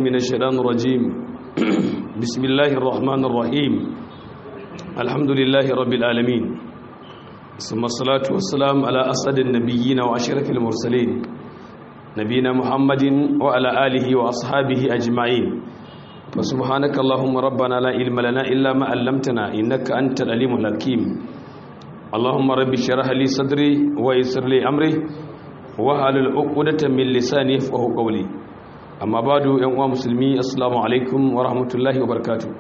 من الشيطان الرجيم بسم الله الرحمن الرحيم الحمد لله رب العالمين ثم الصلاة والسلام على أسعد النبيين وأشرف المرسلين نبينا محمد وعلى آله وأصحابه أجمعين فسبحانك اللهم ربنا لا علم لنا إلا ما علمتنا إنك أنت العليم الحكيم اللهم رب اشرح لي صدري ويسر لي أمري wahalul uqdatan min lisani yafqahu qawli amma badu yan uwa musulmi assalamu alaikum wa rahmatullahi wa barakatuh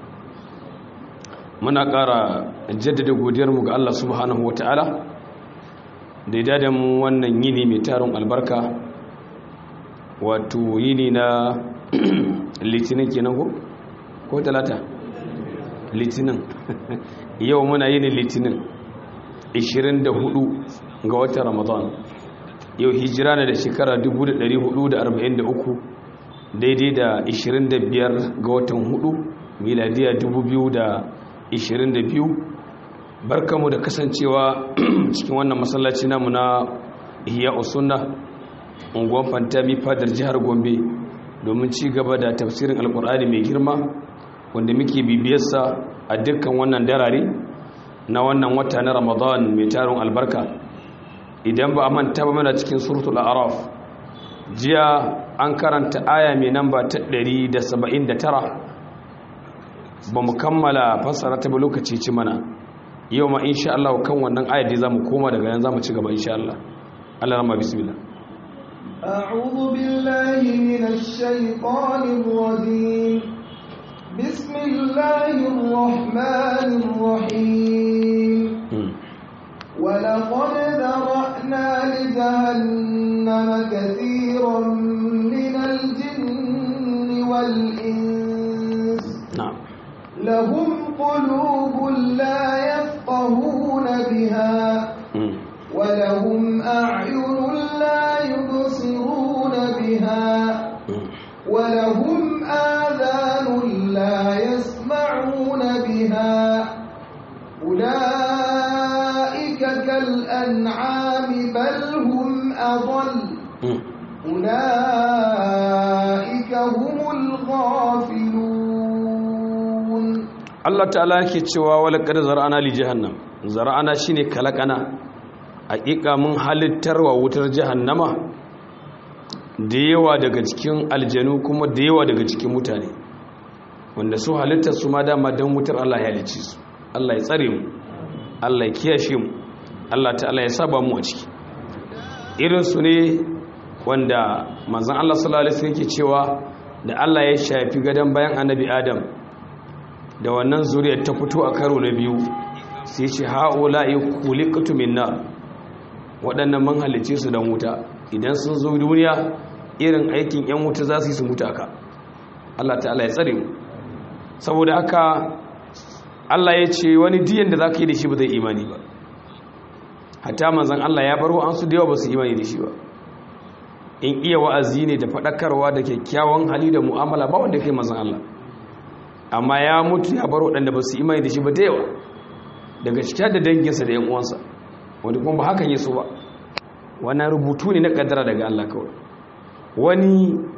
muna ƙara jaddada godiyar mu ga Allah subhanahu wataala da ya dada mu wannan yini mai tarin albarka wato yini na litinin kenan ko ko talata litinin yau muna yini litinin 24 ga watan ramadan yau hijira na da shekara 1443 daidai da 25 ga watan 4 miladiya 2022 barkamu da kasancewa cikin wannan masallaci namu na ihya usunna unguwan fantami fadar jihar gombe domin ci gaba da tafsirin alkur'ani mai girma wanda muke bibiyarsa a dukkan wannan darare na wannan wata na ramadan mai tarin albarka idan ba a manta ba mana cikin suratul araf jiya an karanta aya mai namba ta 179 ba mu kammala fassara ta ba lokaci ci mana yau ma insha Allah kan wannan aya dai zamu koma daga nan zamu ci gaba insha Allah Allah rahma bismillah أعوذ بالله من الشيطان الرجيم بسم الله الرحمن الرحيم ولقد ذرأنا لجهنم كثيرا من الجن والإنس نعم لهم قلوب لا يفقهون بها ولهم أعين لا يبصرون بها ولهم آذان لا يسمعون بها أولئك كالأنعام بل هم أضل أولئك هم الغافلون Allah ta'ala yake cewa wala qad zar'ana li jahannam zar'ana shine kalakana hakika mun halittarwa wutar jahannama da yawa daga cikin aljanu kuma da yawa daga cikin mutane wanda su halittar su ma dama dan wutar Allah ya halicce su Allah ya tsare mu Allah ya kiyashe mu Allah ta'ala ya saba mu a ciki irin su ne wanda manzon Allah sallallahu alaihi wasallam yake cewa da Allah ya shafi gadan bayan annabi Adam da wannan zuriyar ta fito a karo na biyu sai ce ha'ula'i khuliqtu min nar waɗannan man halice su dan wuta idan sun zo duniya irin aikin yan wuta za su yi su mutu aka Allah ta'ala ya tsare mu saboda haka Allah ya ce wani diyan da za ka yi da shi ba zai imani ba hatta manzan Allah ya baro an su da yawa ba su imani da shi ba in iya wa'azi ne da faɗakarwa da kyakkyawan hali da mu'amala ba wanda kai manzan Allah amma ya mutu ya baro waɗanda ba su imani da shi ba da yawa daga cikin da danginsa da 'yan uwansa wanda kuma ba hakan ya so ba wannan rubutu ne na kaddara daga Allah kawai wani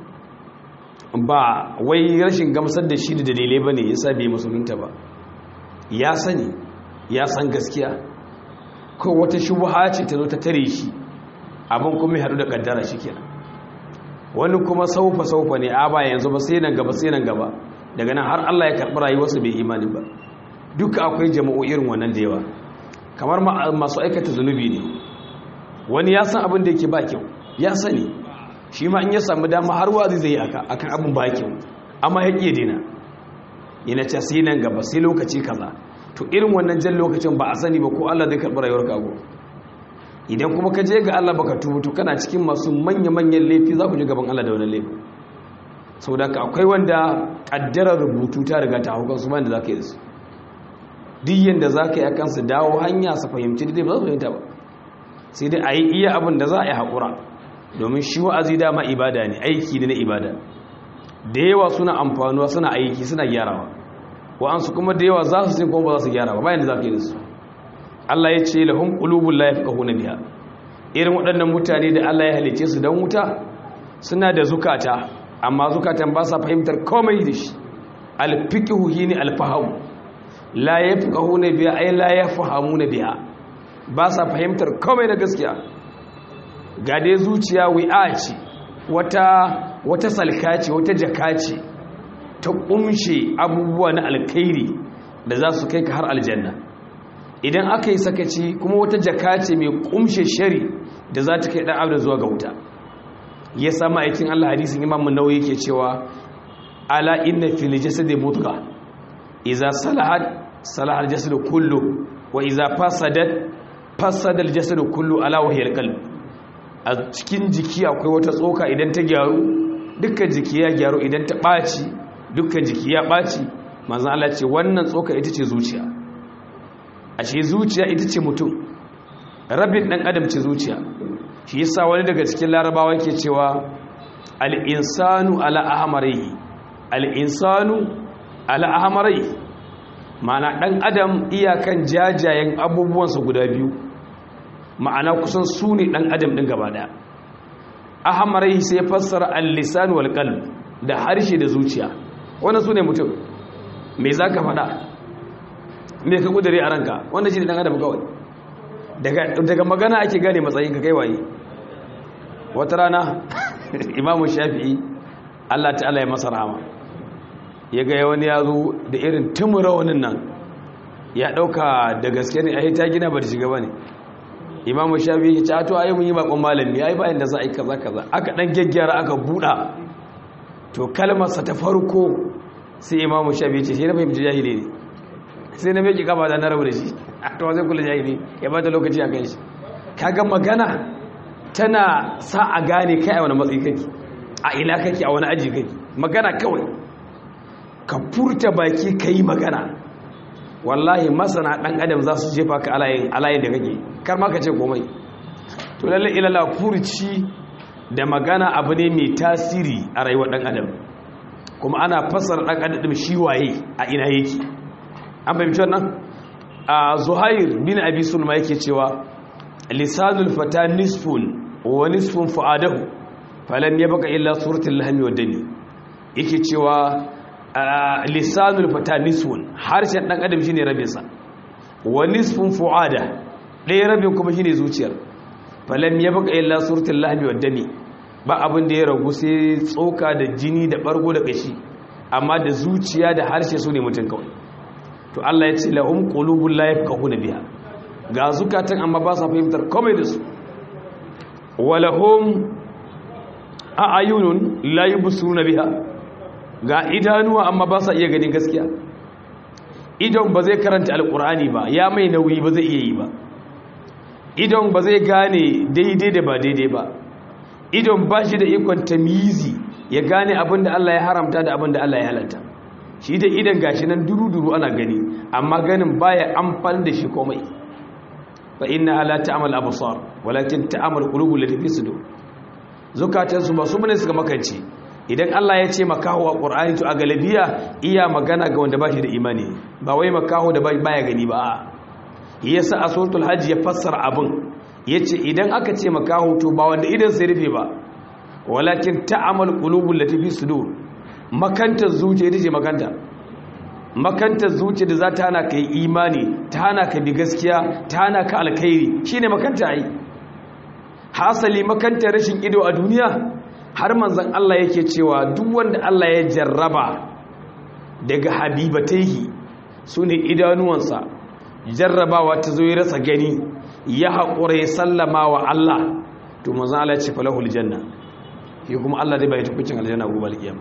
ba wai rashin gamsar da shi da dalilai ba ne ya sa bai musulunta ba ya sani ya san gaskiya ko wata shubuha ce ta zo ta tare shi abin kuma ya haɗu da kaddara shi kenan wani kuma saufa saufa ne a ba yanzu ba sai nan gaba sai nan gaba daga nan har Allah ya karɓi rayuwarsa bai imani ba duka akwai jama'o irin wannan da yawa kamar masu aikata zunubi ne wani ya san abin da yake ba kyau ya sani shi ma in ya samu dama har wazi zai yi aka akan abin ba kyau amma ya ƙi dina yana ce sai nan gaba sai lokaci kaza to irin wannan jan lokacin ba a sani ba ko Allah zai karɓi rayuwar kago idan kuma ka je ga Allah baka tubu to kana cikin masu manya-manyan laifi za ku ji gaban Allah da wani laifi saboda ka akwai wanda kaddarar rubutu ta riga ta hukar su bayan da za ka yi da su duk yadda za ka yi akan su dawo hanya su fahimci da ba za su fahimta ba sai dai a yi iya abin da za a yi haƙura domin shi wa'azi dama ibada ne aiki ne na ibada da yawa suna amfanuwa suna aiki suna gyarawa wa'ansu kuma da yawa za su sin kuma ba za su gyara ba bayan da za ka yi da su Allah ya ce lahum qulubul la yafqahuna biha irin waɗannan mutane da Allah ya halice su dan wuta suna da zukata amma zukatan ba sa fahimtar komai da shi alfiqhu shine alfahamu la yafqahuna biha ay la yafhamuna biha ba sa fahimtar komai da gaskiya ga dai zuciya wi'a ce wata wata salka ce wata jaka ce ta kumshe abubuwa na alkhairi da za su kai ka har aljanna idan aka yi sakaci kuma wata jaka ce mai kumshe shari da za ta kai dan abda zuwa ga wuta ya sama aikin Allah hadisin Imam Nawawi yake cewa ala inna fil jasadi mudghah idza salahat salaha al jasadu kullu wa idza fasadat fasada al jasadu kullu ala wa hiya al qalb a cikin jiki akwai wata tsoka idan ta gyaru dukkan jiki ya gyaru idan ta ɓaci dukkan jiki ya ɓaci manzan Allah ce wannan tsoka ita ce zuciya a ce zuciya ita ce mutum rabin ɗan adam ce zuciya shi yasa wani daga cikin larabawa ke cewa al'insanu ala ahamarai al'insanu ala ahamarai ma'ana ɗan adam iyakan jajayen abubuwansa guda biyu ma'ana kusan su ne ɗan adam ɗin gaba ɗaya ahamarai sai fassara al-lisan wal qalb da harshe da zuciya wannan su ne mutum me za ka faɗa me ka kudure a ranka wanda shi ne ɗan adam kawai daga magana ake gane matsayin ka kai waye wata rana imamu shafi'i allah ta'ala ya masa rahama ya ga wani ya zo da irin tumura wani nan ya ɗauka da gaske ne a yi ta gina ba da shiga ba ne imamu shafi'i ya ce ato ayi mun yi bakon malami ya yi bayan da za a yi kaza kaza aka ɗan gyaggyara aka buɗa to kalmarsa ta farko sai imamu shafi'i ce sai na fahimci jahili ne sai na meki gaba da na rabu da shi a to zai kula jahili ya bata lokaci a kan shi kaga magana tana sa a gane kai a wani matsayi kake a ina kake a wani aji kake magana kawai ka furta baki ka yi magana wallahi masana ɗan adam za su jefa ka alayin da kake kar ma ka ce komai to lalle ilala furci da magana abu ne mai tasiri a rayuwar ɗan adam kuma ana fassara ɗan adam shi waye a ina yake an fahimci wannan a zuhair bin abi sulma yake cewa lisanul fata nisfun wa nisfun fu'adahu falan yabqa illa suratul lahmi wad dami yake cewa lisanul fata nisfun harshen dan adam shine rabin sa wa nisfun fu'ada ɗaya rabin kuma shine zuciyar falan yabqa illa suratul lahmi wad dami ba abin da ya ragu sai tsoka da jini da bargo da kashi amma da zuciya da harshe su ne mutum kawai to Allah ya ce lahum qulubul la yafqahuna biha ga zukatan amma ba sa fahimtar komai da su walahum a'yunun la yubsiruna biha ga idanuwa amma ba sa iya ganin gaskiya idon ba zai karanta alqur'ani ba ya mai nauyi ba zai iya yi ba idon ba zai gane daidai da ba daidai ba idon ba shi da ikon tamizi ya gane abinda Allah ya haramta da abinda Allah ya halatta shi da idan gashi nan duru-duru ana gani amma ganin baya amfani da shi komai fa inna ala ta'mal absar walakin ta'mal qulubul lati fi sudur zukatan su ba su bane suka makance idan Allah ya ce makaho a Qur'ani to a galabiya iya magana ga wanda bashi da imani ba wai makaho da baya gani ba yasa a suratul hajj ya fassara abin yace idan aka ce makaho to ba wanda idan sai rufe ba walakin ta'mal qulubul lati fi sudur makantar zuciya ita ce makanta makantar zuciya da za ta hana ka yi imani ta hana ka bi gaskiya ta hana ka alkhairi shine makanta ai hasali makantar rashin ido a duniya har manzon Allah yake cewa duk wanda Allah ya jarraba daga habibataihi sune idanuwansa jarrabawa ta zo ya rasa gani ya haƙura ya sallama wa Allah to manzon Allah ya ce falahul janna shi kuma Allah zai bai tukucin aljanna gobe alkiyama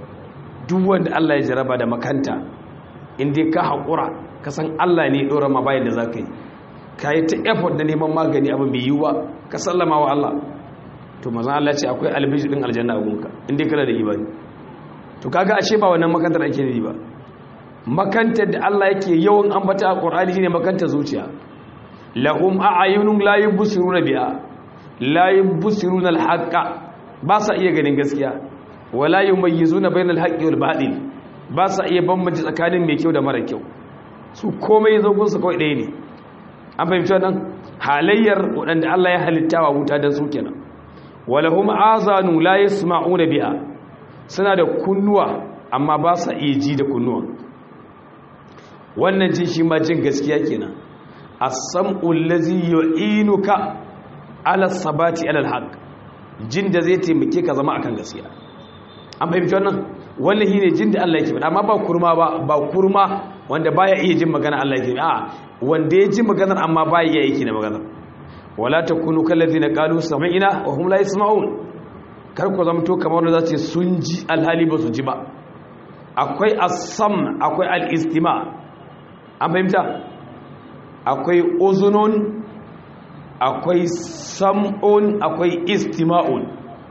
duk wanda Allah ya jaraba da makanta inda ka haƙura ka san Allah ne ɗora ma bayan da za ka yi ka yi ta effort da neman magani abu mai yiwuwa ka sallama wa Allah to mazan Allah ce akwai albiji ɗin aljanna a gunka inda kana da imani to kaga ashe ba wannan makantar ake ne ba makantar da Allah yake yawan ambata a Qur'ani shine makantar zuciya lahum a'yunun la yubsiruna biha la yubsiruna al-haqqa ba sa iya ganin gaskiya wala yumayyizuna bainal haqqi wal batil ba sa iya bambance tsakanin mai kyau da mara kyau su komai zogon su kawai ɗaya ne an fahimci wannan halayyar waɗanda Allah ya halitta wa wuta dan su kenan walahum azanu la yasma'una biha suna da kunnuwa amma ba sa iya ji da kunnuwa wannan jin shi ma jin gaskiya kenan as-sam'u allazi yu'inuka ala sabati ala al-haq jin da zai taimake ka zama akan gaskiya an fahimci wannan wannan shine jin da Allah yake faɗa amma ba kurma ba ba kurma wanda baya iya jin magana Allah yake a wanda ya ji maganar amma baya iya yake da maganar wala takunu kallazina qalu sami'na wa hum la yasma'un kar ku zamto kamar wanda zace sun ji alhali ba su ji ba akwai as-sam akwai al-istima an fahimta akwai uzunun akwai sam'un akwai istima'un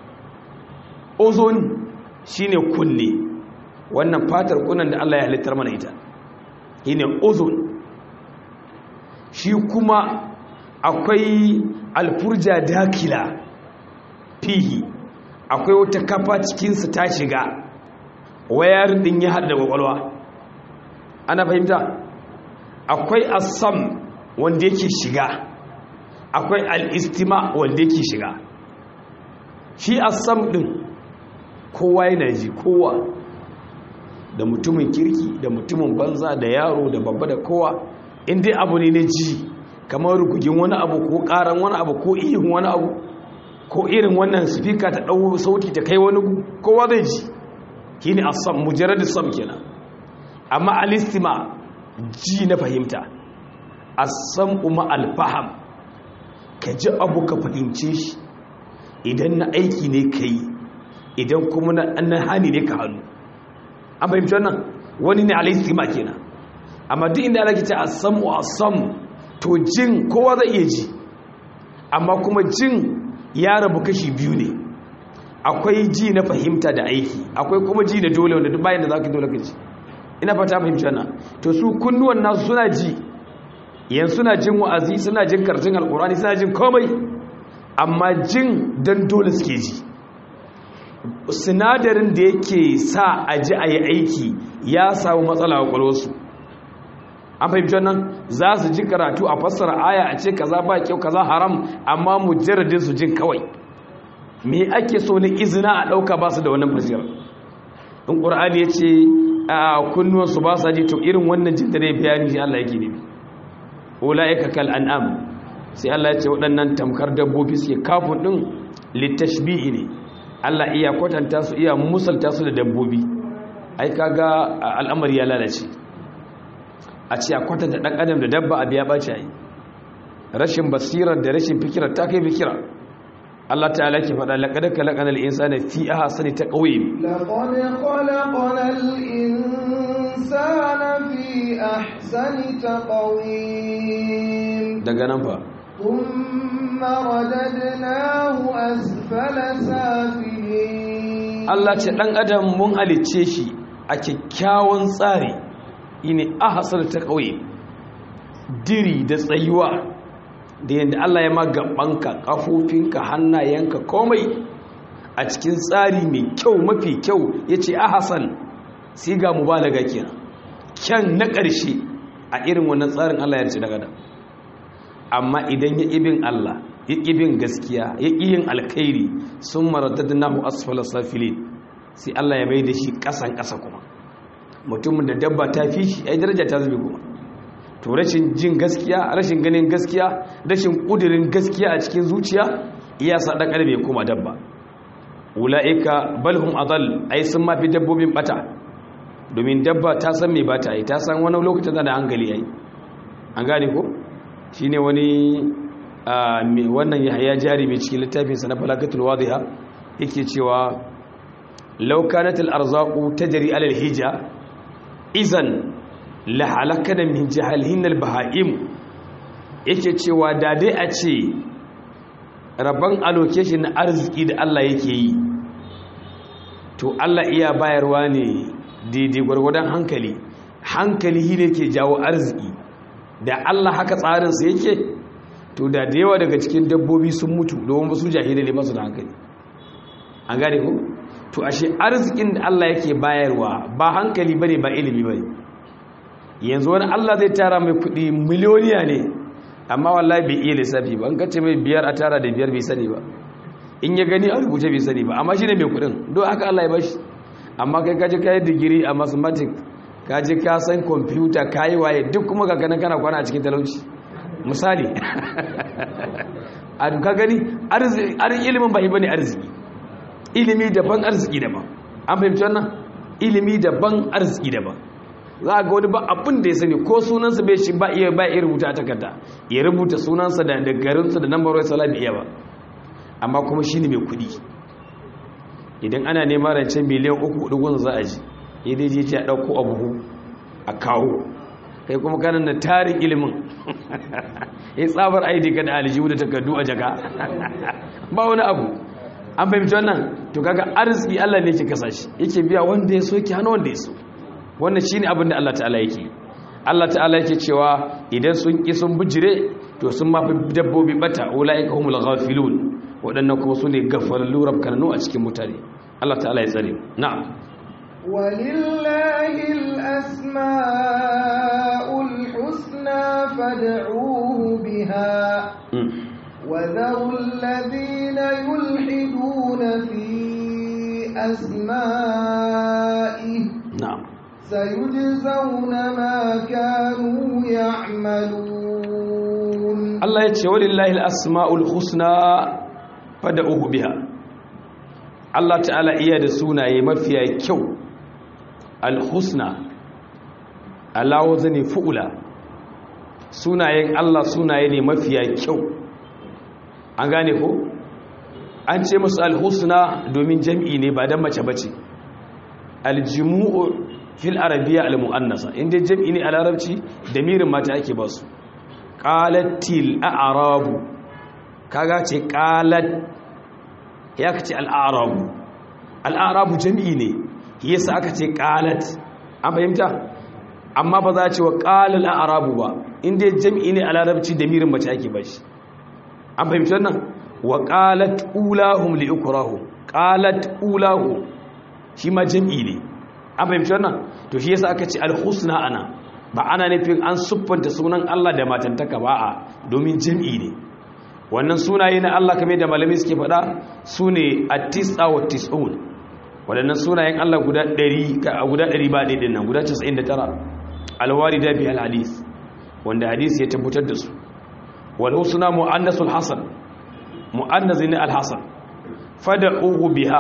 uzun shine kunne wannan fatar kunan da Allah ya halittar mana ita shine uzun shi kuma akwai alfurja dakila fihi akwai wata kafa cikinsa ta shiga wayar din ya hada kwakwalwa ana fahimta akwai asam wanda yake shiga akwai al'istima wanda yake shiga shi asam din kowa yana ji kowa da mutumin kirki da mutumin banza da yaro da babba da kowa inda abu ne na ji kamar rugugin wani abu ko karan wani abu ko ihun wani abu ko irin wannan spika ta ɗau sauti ta kai wani kowa zai ji shi ne asam mujarar sam kenan amma alistima ji na fahimta asam kuma alfaham ka ji abu ka fahimce shi idan na aiki ne ka yi idan kuma na hani ne ka hannu an fahimci wannan wani ne alistima kenan amma duk inda alaƙi ta asam wa asam to jin kowa zai iya ji amma kuma jin ya rabu kashi biyu ne akwai ji na fahimta da aiki akwai kuma ji da dole wanda duk bayan da za ka dole ka ji ina fata fahimci wannan to su kunnuwan nasu suna ji yan suna jin wa'azi suna jin karatun alkurani suna jin komai amma jin don dole suke ji sinadarin da yake sa a ji a yi aiki ya samu matsala a kwalwarsu an fahimci wannan za su ji karatu a fassara aya a ce kaza ba kyau kaza haram amma mujarradin su jin kawai me ake so na izina a ɗauka ba su da wannan fasiyar in ƙur'ani ya ce a kunnuwansu ba sa ji to irin wannan jin da ne bayani shi Allah yake ne ula'ika kal an'am sai Allah ya ce waɗannan tamkar dabbobi suke kafin ɗin littashbihi ne Allah iya kwatanta su iya musalta su da dabbobi ai kaga al'amari ya lalace a ce a kwatanta ɗan adam da dabba a biya ɓace yi rashin basirar da rashin fikirar ta kai fikira Allah ta'ala ke faɗa laƙadar kalaƙanar insani fi aha sani ta ƙauye لقد خلقنا الإنسان في أحسن تقويم daga nan fa ثم رددناه أسفل سافلين Allah ce ɗan adam mun halicce shi a kyakkyawan tsari ini ahasar ta ƙauye diri da tsayuwa da yadda Allah ya magabanka ƙafofinka hannayenka komai a cikin tsari mai kyau mafi kyau ya ce ahasan sai ga mu ba daga kenan kyan na ƙarshe a irin wannan tsarin Allah ya ce daga da amma idan ya ibin Allah ya ibin gaskiya ya yin alkhairi sun maradadnahu asfala safilin sai Allah ya mai da shi ƙasan ƙasa kuma mutumin da dabba ta fi shi ai daraja ta zube kuma to rashin jin gaskiya rashin ganin gaskiya rashin kudirin gaskiya a cikin zuciya iya sa dan adam ya koma dabba ulaika balhum adall ai sun ma fi dabbobin bata domin dabba ta san me bata ai ta san wani lokacin da hankali ai an gane ko shine wani wannan yahya jari mai cikin littafin sa na falakatul wadiha yake cewa law kanat al arzaqu tajri ala al hija izan lahalakana min jahalihin albaha'im yake cewa da dai a ce rabon allocation na arziki da Allah yake yi to Allah iya bayarwa ne daidai gwargwadon hankali hankali shi ne ke jawo arziki da Allah haka tsarinsa yake to da da yawa daga cikin dabbobi sun mutu domin su jahilai ne masu da hankali an gane ko to ashe arzikin da Allah yake bayarwa ba hankali bane ba ilimi bane yanzu wani Allah zai tara mai kudi miliyoniya ne amma wallahi bai iya lissafi ba an kace mai biyar a tara da biyar bai sani ba in ya gani a rubuce bai sani ba amma shi ne mai kudin don haka Allah ya bashi amma kai kaji kayi digiri a mathematics kaji ka san computer kayi waye duk kuma ga ganin kana kwana a cikin talauci misali a duka gani arziki ilimin ba bane arziki ilimi daban arziki daban an fahimci wannan ilimi daban arziki daban za a ga wani ba abin da ya sani ko sunansa bai shi ba iya ba iya rubuta a takarda ya rubuta sunansa da da garinsa da nambar wai bai iya ba amma kuma shi ne mai kudi idan ana neman rancen miliyan uku dugun za a ji ya dai je a ɗauko abu a kawo kai kuma kanan na tarin ilimin ya tsabar aidi ka da aljihu da takardu a jaka ba wani abu an fahimci wannan to kaga arziki Allah ne ke kasa shi yake biya wanda ya so yake hana wanda ya so wannan shine abin da Allah ta'ala yake Allah ta'ala yake cewa idan sun ki sun bijire to sun mafi dabbobi bata ulaika humul ghafilun waɗannan kuma su ne gafalallu rabkananu a cikin mutane Allah ta'ala ya tsare na'am ولله الأسماء الحسنى فادعوه بها وذروا الذين يلحدون في أسمائه na'am سيجزون ما كانوا يعملون Allah ya ce walillahi al-asma'ul husna fad'uhu biha Allah ta'ala iya da sunaye mafiya kyau al-husna ala wazni fu'ula sunayen Allah sunaye ne mafiya kyau an gane ko an ce musu al-husna domin jam'i ne ba dan mace bace al-jumu'u fil arabiyya al-mu'annasa inda jam'i ne a larabci damirin mata ake ba su qalatil a'rabu kaga ce qalat ya kace al-a'rabu al-a'rabu jam'i ne yasa aka ce qalat an fahimta amma ba za a ce wa qalal a'rabu ba inda jam'i ne a larabci damirin mace ake ba shi an fahimci wannan wa qalat ulahum li ukrahum qalat ulahum shi ma jam'i ne an fahimci wannan to shi yasa aka ce al-husna ana ba ana nufin an siffanta sunan Allah da matantaka ba a domin jam'i ne wannan sunaye na Allah kamar da malami suke faɗa su ne at-tis'a wa tis'un waɗannan sunayen Allah guda 100 ka guda 100 ba daidai nan guda 99 al-warida bi al-hadith wanda hadisi ya tabbatar da su wal husna mu'annasul hasan mu'annas ne al-hasan fad'uhu biha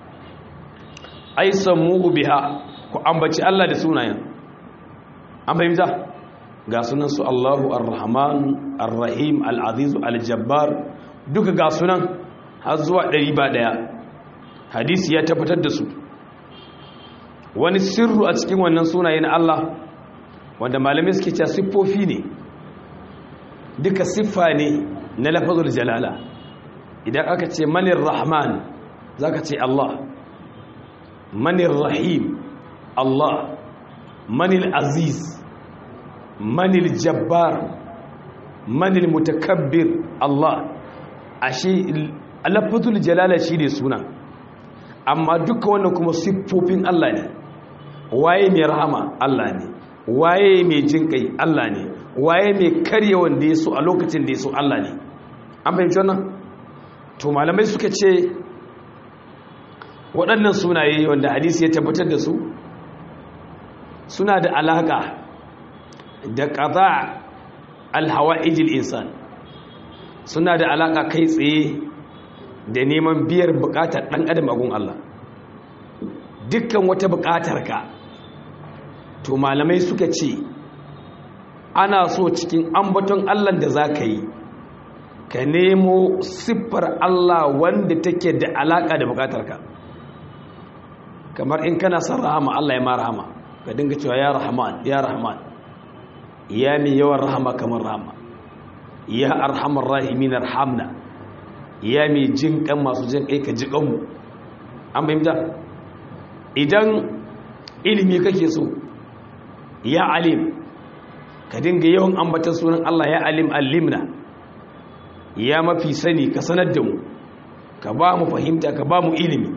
ai sammuhu biha ku ambaci Allah da sunayen an fahimta ga sunan su Allahu Ar-Rahman Ar-Rahim Al-Aziz Al-Jabbar duka ga sunan har zuwa ɗari ba ɗaya hadisi ya tabbatar da su wani sirru a cikin wannan sunaye na Allah wanda malamai suke cewa siffofi ne duka siffa ne na lafazul jalala idan aka ce manir rahman zaka ce Allah manir rahim Allah manil aziz manil jabbar manil mutakabbir Allah ashe lafazul jalala shi ne suna amma duka wannan kuma siffofin Allah ne waye mai rahama Allah ne waye mai jinkai Allah ne waye mai karye wanda ya so a lokacin da ya so Allah ne an fahimci wannan to malamai suka ce waɗannan sunaye wanda hadisi ya tabbatar da su suna da alaƙa da ƙaza alhawa'ijil insan suna da alaƙa kai tsaye da neman biyar buƙatar ɗan adam agun Allah dukkan wata buƙatar ka to malamai suka ce ana so cikin ambaton Allah da za ka yi ka nemo siffar Allah wanda take da alaƙa da buƙatar ka kamar in kana son rahama Allah ya ma rahama ka dinga cewa ya rahman ya rahman ya mai yawan rahama kamar rahama ya arhamar rahimin arhamna ya mai jin kan masu jin kai ka ji kanmu an fahimta idan ilimi kake so ya alim ka dinga yawan ambatan sunan Allah ya alim alimna ya mafi sani ka sanar da mu ka ba mu fahimta ka ba mu ilimi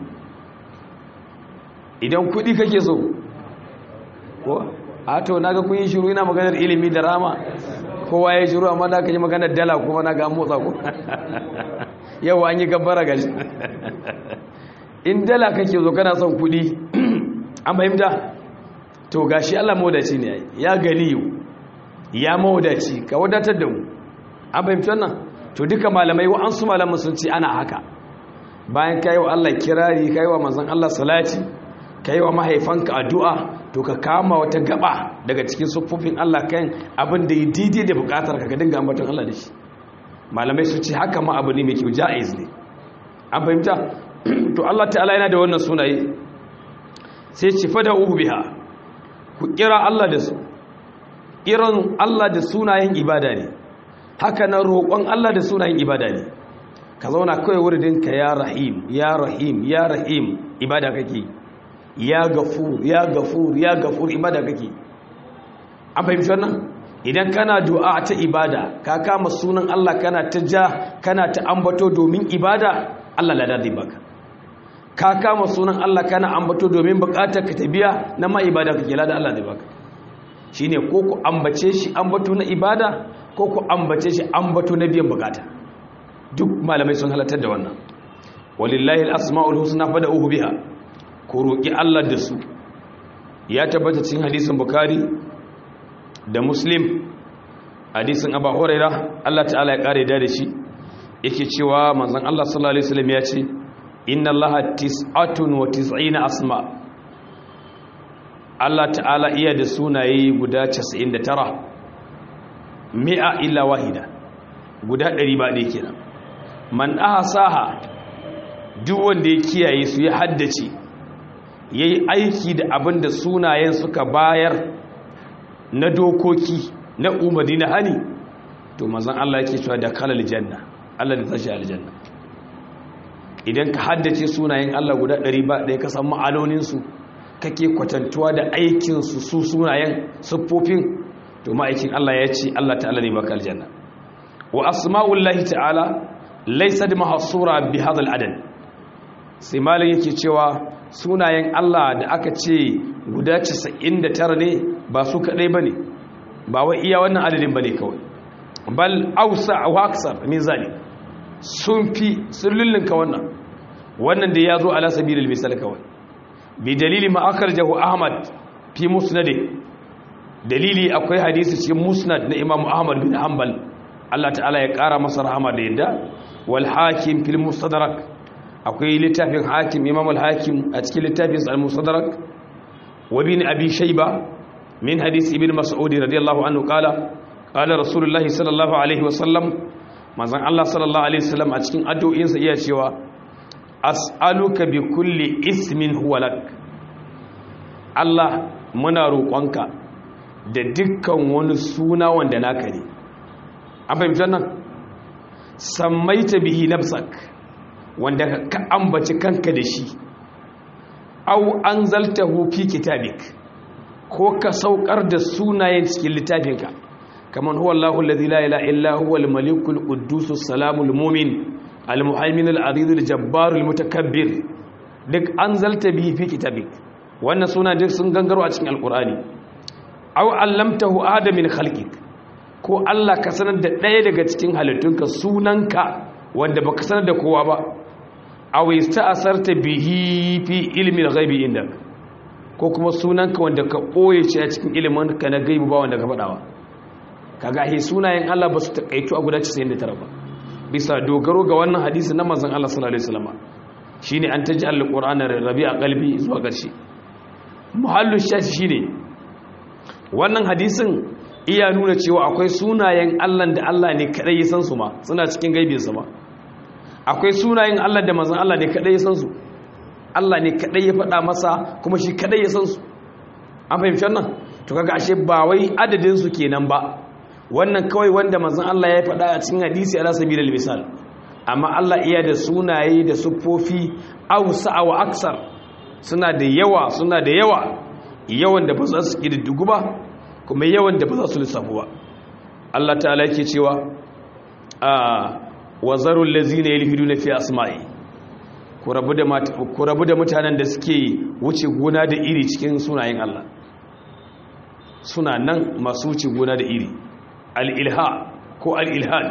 idan kudi kake so ko a to naga kun yi shiru ina maganar ilimi da rama kowa ya shiru amma da ka yi maganar dala kuma naga motsa ko yau an yi gabbara gashi in dala kake so kana son kudi an fahimta to gashi Allah mawadaci ne ya ganiyu ya mawadaci ka wadatar da mu an fahimci wannan to duka malamai wa'ansu malaman sun ce ana haka bayan kai wa Allah kirari kai wa manzon Allah salati kai wa mahaifanka addu'a to ka kama wata gaba daga cikin siffofin Allah kan abin da yi daidai da bukatar ka ka dinga ambaton Allah da shi malamai su ce haka ma abu ne mai kyau ja'iz ne an fahimta to Allah ta'ala yana da wannan sunaye sai ci fada uhu biha ku kira Allah da su kiran Allah da sunayen ibada ne haka nan roƙon Allah da sunayen ibada ne ka zauna kawai wuridinka ya rahim ya rahim ya rahim ibada kake ya gafur ya gafur ya gafur ibada kake an fahimci wannan idan kana du'a ta ibada ka kama sunan Allah kana ta ja kana ta ambato domin ibada Allah lada zai baka ka kama sunan Allah kana ambato domin bukatar ka ta biya na ma ibada kake lada Allah zai baka shine ko ku ambace shi ambato na ibada ko ku ambace shi ambato na biyan bukata duk malamai sun halartar da wannan walillahi al-asma'ul husna fad'uhu biha ku roki Allah da su ya tabbata cikin hadisin bukhari da muslim hadisin abu huraira Allah ta'ala ya kare da shi yake cewa manzon Allah sallallahu alaihi wasallam ya ce inna allaha tis'atun wa tis'ina asma Allah ta'ala iya da sunaye guda 99 mi'a illa wahida guda 100 ba dai kenan man ahsaha duk wanda ya kiyaye su ya haddace yayi aiki da abin da sunayen suka bayar na dokoki na umarni na hani to manzon Allah yake cewa da kalal janna Allah da tashi aljanna idan ka haddace sunayen Allah guda 100 ba ɗaya ka san ma'anonin su kake kwatantuwa da aikin su su sunayen siffofin to ma'aikin Allah ya ce Allah ta'ala ne baka aljanna wa asma'ullahi ta'ala laysa mahsura bi hadha al-adad sai malin yake cewa sunayen Allah da aka ce guda 99 ne ba su kadai bane ba wai iya wannan adadin bane kawai bal ausa wa aksar min zalik sun fi sun lullunka wannan wannan da ya zo ala sabilil misal kawai bi dalili ma akarjahu ahmad fi musnadih dalili akwai hadisi cikin musnad na imam ahmad bin hanbal Allah ta'ala ya kara masa rahama da yadda wal hakim fil mustadrak akwai littafin hakim imam al hakim a cikin littafin al mustadrak wa bin abi shayba min hadisi ibn mas'ud radiyallahu anhu qala qala rasulullahi sallallahu alaihi wasallam manzon Allah sallallahu alaihi wasallam a cikin addu'o'insa iya cewa as'aluka bi kulli ismin huwa lak Allah muna roƙonka da dukkan wani suna wanda naka ne an fahimtar nan sammaita bihi nafsak wanda ka ambaci kanka da shi au anzaltahu fi kitabik ko ka saukar da sunayen cikin littafinka kamar huwa Allahu allazi la ilaha illa huwa al-malikul quddus salamul mu'min al-muhaymin al-aziz al-jabbar al-mutakabbir duk anzalta bihi fi kitabik wannan suna duk sun gangaro a cikin alqur'ani aw allamtahu adamin khalqik ko Allah ka sanar da ɗaya daga cikin halittunka sunanka wanda baka sanar da kowa ba aw yasta'sarta bihi fi ilmi al-ghaibi indak ko kuma sunanka wanda ka ɓoye ce a cikin ilimin ka na gaibu ba wanda ka faɗawa kaga ahe sunayen Allah ba su taƙaitu a guda 99 ba bisa dogaro ga wannan hadisi na manzon Allah sallallahu alaihi wasallam shine an taji alqur'ana rabi'a qalbi zuwa ƙarshe muhallu shashi shine wannan hadisin iya nuna cewa akwai sunayen Allah da Allah ne kadai ya san su ma suna cikin gaibin sa ma akwai sunayen Allah da manzon Allah ne kadai ya san su Allah ne kadai ya faɗa masa kuma shi kadai ya san su an fahimci wannan to kaga ashe ba wai adadin su kenan ba wannan kawai wanda manzon Allah ya faɗa a cikin hadisi ala sabilil misal amma Allah iya da sunaye da siffofi awsa wa aksar suna da yawa suna da yawa yawan da ba za su kididdigu ba kuma yawan da ba za su lissafu ba Allah ta'ala yake cewa a wazarul ladzina yalhiduna fi asma'i ku rabu da mutanen da suke wuce gona da iri cikin sunayen Allah suna nan masu wuce gona da iri al'ilha ko al'ilhan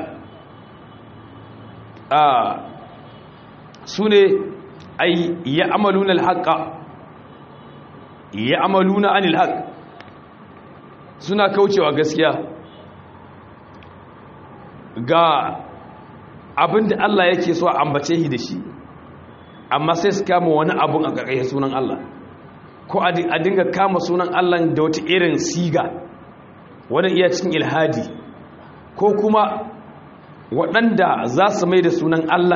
a su ne ai ya amalun alhaƙa ya amaluna anil haq suna kaucewa gaskiya ga abin da Allah yake so a ambace shi da shi amma sai su kama wani abun a ƙarƙashin sunan Allah ko a dinga kama sunan Allah da wata irin siga wani iya cikin ilhadi ko kuma waɗanda za su mai da sunan Allah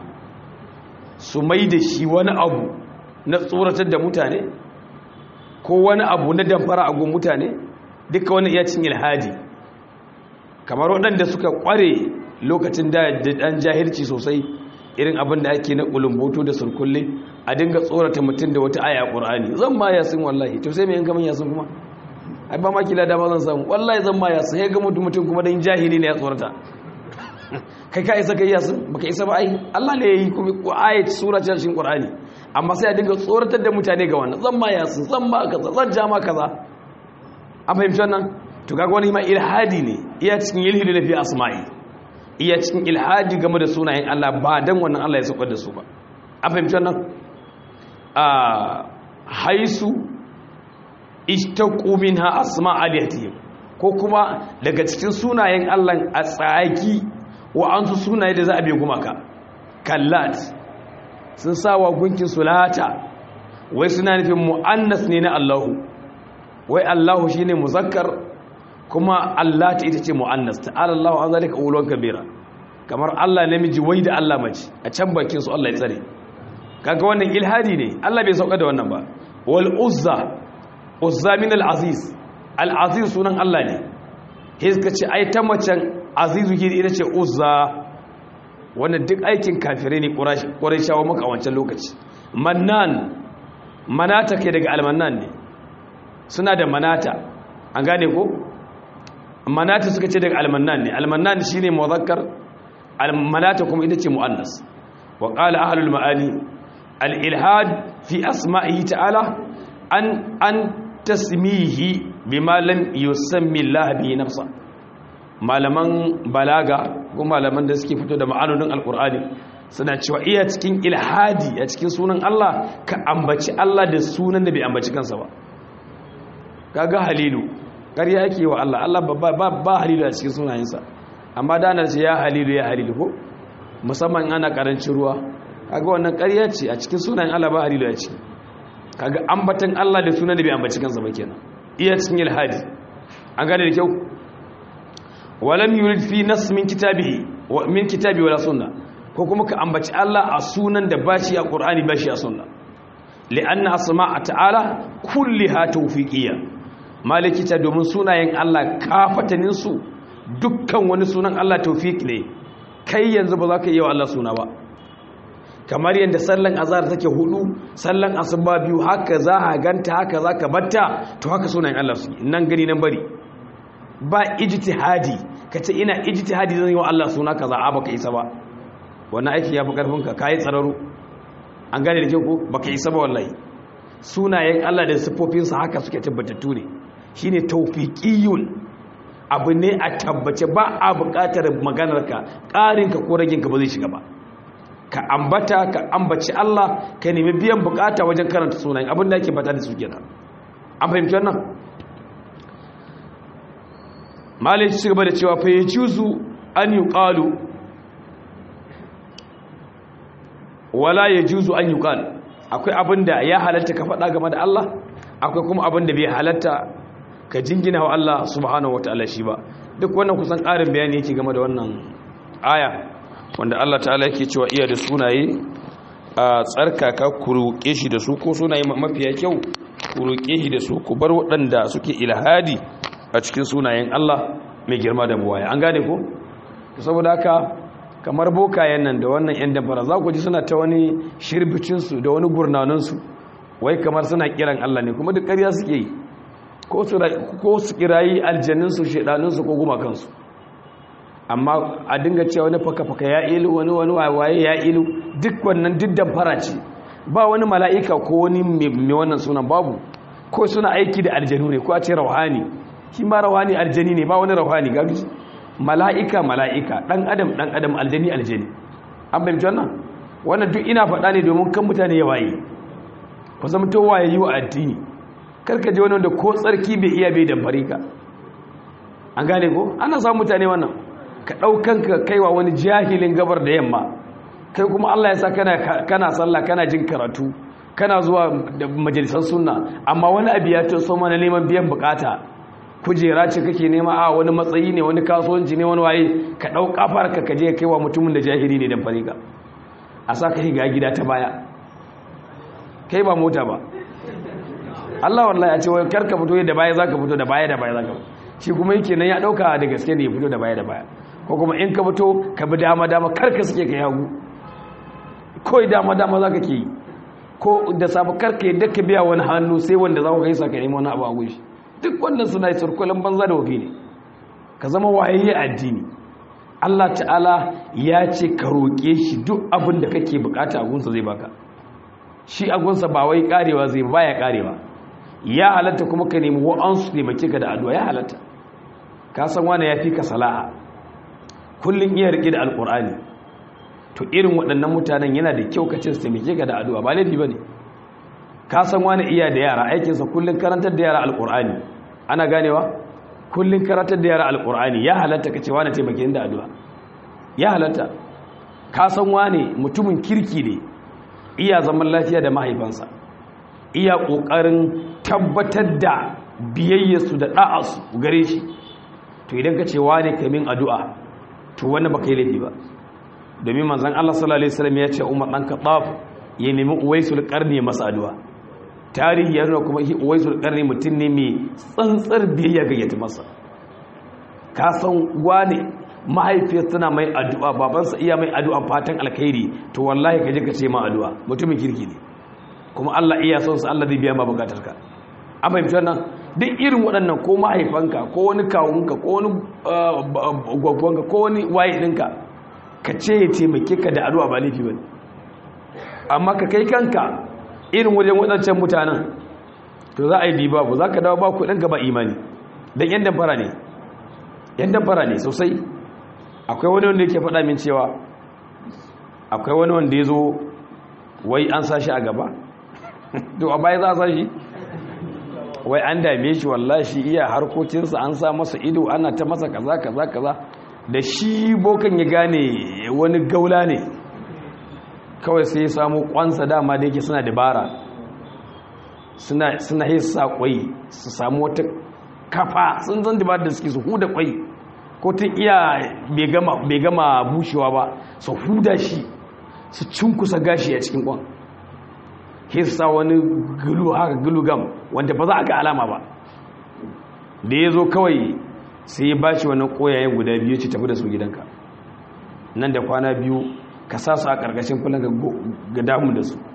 su mai da shi wani abu na tsoratar da mutane ko wani abu na damfara a gun mutane duka wani iya cikin ilhadi kamar waɗanda suka ƙware lokacin da ɗan jahilci sosai irin abin da ake na ƙulumboto da surkulle a dinga tsorata mutum da wata aya ƙur'ani zan ma yasin wallahi to sai mai yanka min yasin kuma ai ba ma kila dama zan samu wallahi zan ma yasin ya ga mutum kuma dan jahili ne ya tsorata kai ka isa kai yasin baka isa ba ai Allah ne yayi kuma ayat sura ta cikin ƙur'ani amma sai a dinga tsoratar da mutane ga wannan zan ma yasin zan ma kaza zan ja ma kaza an fahimci wannan to kaga wani ma ilhadi ne iya cikin ilhidi na fi asma'i iya cikin ilhadi game da sunayen Allah ba dan wannan Allah ya saukar da su ba an fahimci wannan a haisu ishtaqu minha asma alihatihim ko kuma daga cikin sunayen Allah a tsaki wa an su sunaye da za a bai gumaka kallat sun sawa gunkin sulata wai suna nufin mu'annas ne na Allahu wai Allahu shine muzakkar kuma Allah ta ita ce mu'annas ta'ala Allahu an zalika ulwan kabira kamar Allah namiji wai da Allah mace a can bakin su Allah ya tsare kaga wannan ilhadi ne Allah bai sauka da wannan ba wal uzza uzza min al aziz al aziz sunan Allah ne sai suka ce ai ta macen azizu ke ita ce uzza wannan duk aikin kafirai ne qurayshawa maka a wancan lokaci mannan manata kai daga almannan ne suna da manata an gane ko manata suka ce daga almannan ne almannan shine muzakkar almanata kuma ita ce muannas wa qala ahlul maani al-ilhad fi asma'ihi ta'ala an an tasmihi bima lam yusammi Allah bi nafsa malaman balaga ko malaman da suke fito da ma'anonin alqur'ani suna cewa iya cikin ilhadi a cikin sunan Allah ka ambaci Allah da sunan da bai ambaci kansa ba kaga halilu ƙarya yake wa Allah Allah ba ba halilu a cikin sunayensa amma da ana ce ya halilu ya halilu ko musamman ana karancin ruwa kaga wannan ƙarya ce a cikin sunayen Allah ba halilu a ciki kaga ambatan Allah da sunan da bai ambaci kansa ba kenan iya cikin ilhadi an gane da kyau walam yurid fi nas min kitabihi wa min kitabi wala sunna ko kuma ka ambaci Allah a sunan da bashi a Qur'ani bashi a sunna li'anna asma'a ta'ala kulliha tawfiqiyya malikita domin sunayen Allah kafatanin su dukkan wani sunan Allah tawfiq ne kai yanzu ba za ka yi wa Allah suna ba kamar yadda sallan azhar take hudu sallan asuba biyu haka za a ganta haka za ka batta to haka sunayen Allah su nan gani nan bari ba ijtihadi kace ina ijtihadi zan yi wa Allah suna kaza a baka isa ba wannan aiki ya fi karfin ka kai tsararo an gane da kyau ko baka isa ba wallahi sunayen Allah da sifofinsa haka suke tabbatattu ne shine tawfiqiyun abu ne a tabbace ba a buƙatar maganarka ƙarinka ko raginka ba zai shiga ba ka ambata ka ambaci Allah ka nemi biyan bukata wajen karanta sunayen abin da ake fata da su kenan an fahimci wannan malai ci gaba da cewa fa yajuzu an yuqalu wala yajuzu an yuqal akwai abin da ya halatta ka faɗa game da Allah akwai kuma abin da bai halatta ka jingina wa Allah subhanahu wataala shi ba duk wannan kusan ƙarin bayani yake game da wannan aya wanda Allah ta'ala yake cewa iya da sunaye a tsarkaka ku roƙe shi da su ko sunaye mafiya kyau ku roƙe shi da su ku bar waɗanda suke ilhadi a cikin sunayen Allah mai girma da buwaya an gane ko saboda haka kamar bokayen nan da wannan yan dabara za ku ji suna ta wani shirbicinsu da wani gurnaninsu wai kamar suna kiran Allah ne kuma duk ƙarya suke yi ko su kirayi aljaninsu shaidaninsu ko gumakansu amma a dinga cewa wani faka-faka ya ilu wani wani waye ya ilu duk wannan duk damfara ce ba wani mala'ika ko wani mai wannan sunan babu ko suna aiki da aljanu ne ko a ce rauhani shi ma rauhani aljani ne ba wani rauhani ga mala'ika mala'ika dan adam dan adam aljani aljani an bayyana wannan wannan duk ina faɗa ne domin kan mutane ya waye ku zama to waye yi wa addini karka je wani wanda ko tsarki bai iya bai damfare ka an gane ko ana samun mutane wannan ka ɗaukanka kaiwa wani jahilin gabar da yamma kai kuma Allah ya sa kana kana sallah kana jin karatu kana zuwa da majalisar sunna amma wani abu ya taso mana neman biyan bukata kujera ce kake nema a wani matsayi ne wani kasuwanci ne wani waye ka ɗau kafar ka kaje kaiwa mutumin da jahili ne damfare ka a sa ka higa gida ta baya kai ba mota ba Allah wallahi a ce wai karka fito da baya zaka fito da baya da baya zaka shi kuma yake nan ya dauka da gaske ne ya fito da baya da baya ko kuma in ka fito ka bi dama dama karka suke ka yagu koi dama dama zaka ke yi ko da safa karka yadda ka biya wani hannu sai wanda za ku kai sa ka nemi wani abu a gushi duk wannan suna yi surkulan banza da wafi ne ka zama wayayye addini Allah ta'ala ya ce ka roƙe shi duk abin da kake bukata a gunsa zai baka shi a gunsa ba wai karewa zai baya karewa ya halatta kuma ka nemi wa'ansu taimake ka da addu'a ya halatta ka san wani ya fi ka sala'a kullum iya riƙe da alƙur'ani to irin waɗannan mutanen yana da kyau ka ce su taimake ka da addu'a ba laifi ba ne ka san wani iya da yara aikinsa kullum karantar da yara alƙur'ani ana ganewa kullum karantar da yara alƙur'ani ya halatta ka ce wani taimake da addu'a ya halatta ka san wani mutumin kirki ne iya zaman lafiya da mahaifansa iya ƙoƙarin tabbatar da biyayyarsu da ɗa'arsu gare shi to idan ka ce wane kamin addu'a to wani ba ka yi laifi ba domin manzan Allah sallallahu Alaihi wasallam ya ce umar ɗan kaɗaf ya nemi uwaisul ƙarni masa addu'a tarihi ya nuna kuma uwaisul ƙarni mutum ne mai tsantsar biyayya ga yati masa ka san wane mahaifiyar tana mai addu'a babansa iya mai addu'a fatan alkhairi to wallahi ka je ka ce ma addu'a mutumin kirki ne kuma Allah iya son sa Allah zai biya ma bukatarka an fahimci wannan duk irin waɗannan ko mahaifanka ko wani kawunka ko wani gwagwanka ko wani waye ɗinka ka ce ya taimake ka da addu'a ba laifi bane amma ka kai kanka irin wajen waɗancan mutanen to za a yi diba ba za ka dawo ba kuɗinka ba imani don yan damfara ne yan damfara ne sosai akwai wani wanda yake faɗa min cewa akwai wani wanda ya zo wai an sashi a gaba to a baya za a sashi wai an dame shi wallashi iya harkokinsa an sa masa ido ana ta masa kaza kaza kaza da shi bokan ya gane wani gaula ne kawai sai ya samu kwansa dama da yake suna dabara suna suna hisa kwai su samu wata kafa sun zan dabara da suke su huda kwai ko tun iya bai gama bushewa ba su huda shi su cunkusa gashi a cikin kwan hissa wani gulu haka gulu gam wanda ba za a ga alama ba da ya zo kawai sai ya ba shi wannan koyayen guda biyu ce tafi da su gidanka nan da kwana biyu ka sa su a ƙarƙashin kullum ga damu da su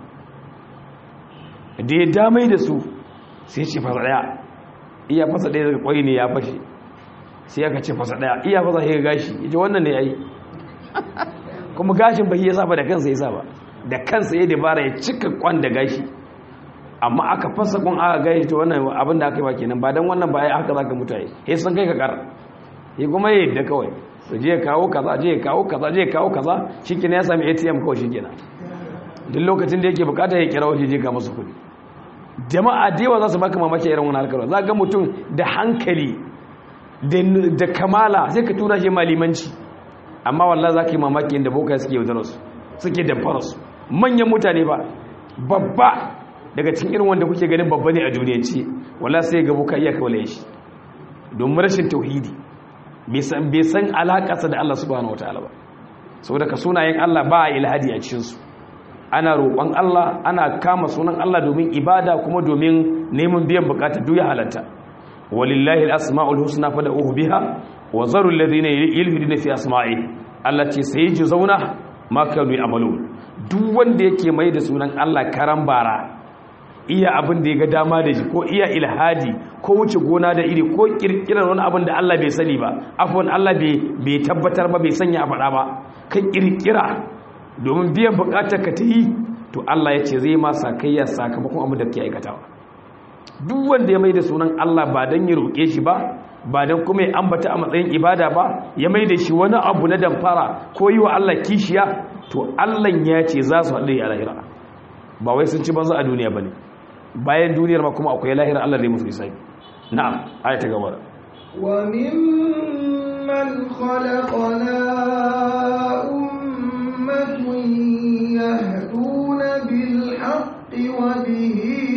da ya damai da su sai ce fasa ɗaya iya fasa ɗaya daga ƙwai ne ya fashe sai aka ce fasa ɗaya iya fasa ya gashi ya ce wannan ne ya yi kuma gashin ba ya saba da kansa ya saba da kansa ya dabara ya cika kwan da gashi amma aka fasa kwan aka gashi to wannan abin da aka yi ba kenan ba don wannan ba ya haka za ka mutaye ya san kai ka kar ya kuma ya yadda kawai su je kawo kaza je kawo kaza je kawo kaza shi kenan ya sami atm kawai shi kenan duk lokacin da yake bukata ya kira wajen je ga masu kudi jama'a da yawa za su baka mamaki irin wani harkar za ga mutum da hankali da kamala sai ka tura shi malimanci amma wallah za ka yi mamaki inda boka suke yaudararsu suke damfararsu manyan mutane ba babba daga cikin irin wanda kuke ganin babba ne a duniya ce wallah sai ga boka iya kawale shi domin rashin tauhidi bai san alaƙasa da Allah subhanahu wataala ba saboda ka sunayen Allah ba a ilhadi a cikinsu ana roƙon Allah ana kama sunan Allah domin ibada kuma domin neman biyan bukata duk ya halatta walillahi al-asma'ul husna fad'uhu biha wa zarul ladina yulhiduna fi asma'i allati sayajzauna ma kanu ya'malun duk wanda yake mai da sunan Allah karan bara iya abin da ya ga dama da shi ko iya ilhadi ko wuce gona da iri ko kirkirar wani abin da Allah bai sani ba afwan Allah bai tabbatar ba bai sanya a faɗa ba kan kirkira domin biyan bukatar ka ta yi to Allah ya ce zai ma sakayya sakamakon abin da ke aikatawa duk wanda ya mai da sunan Allah ba don ya roƙe shi ba ba don kuma ya ambata a matsayin ibada ba ya mai da shi wani abu na damfara ko yi wa Allah kishiya to Allah ya ce za su haɗe a lahira ba wai sun ci banza a duniya ba ne bayan duniyar ma kuma akwai lahira Allah zai musu hisabi na'am aya ta gaba وممن خلقنا أمة يهدون بالحق وبه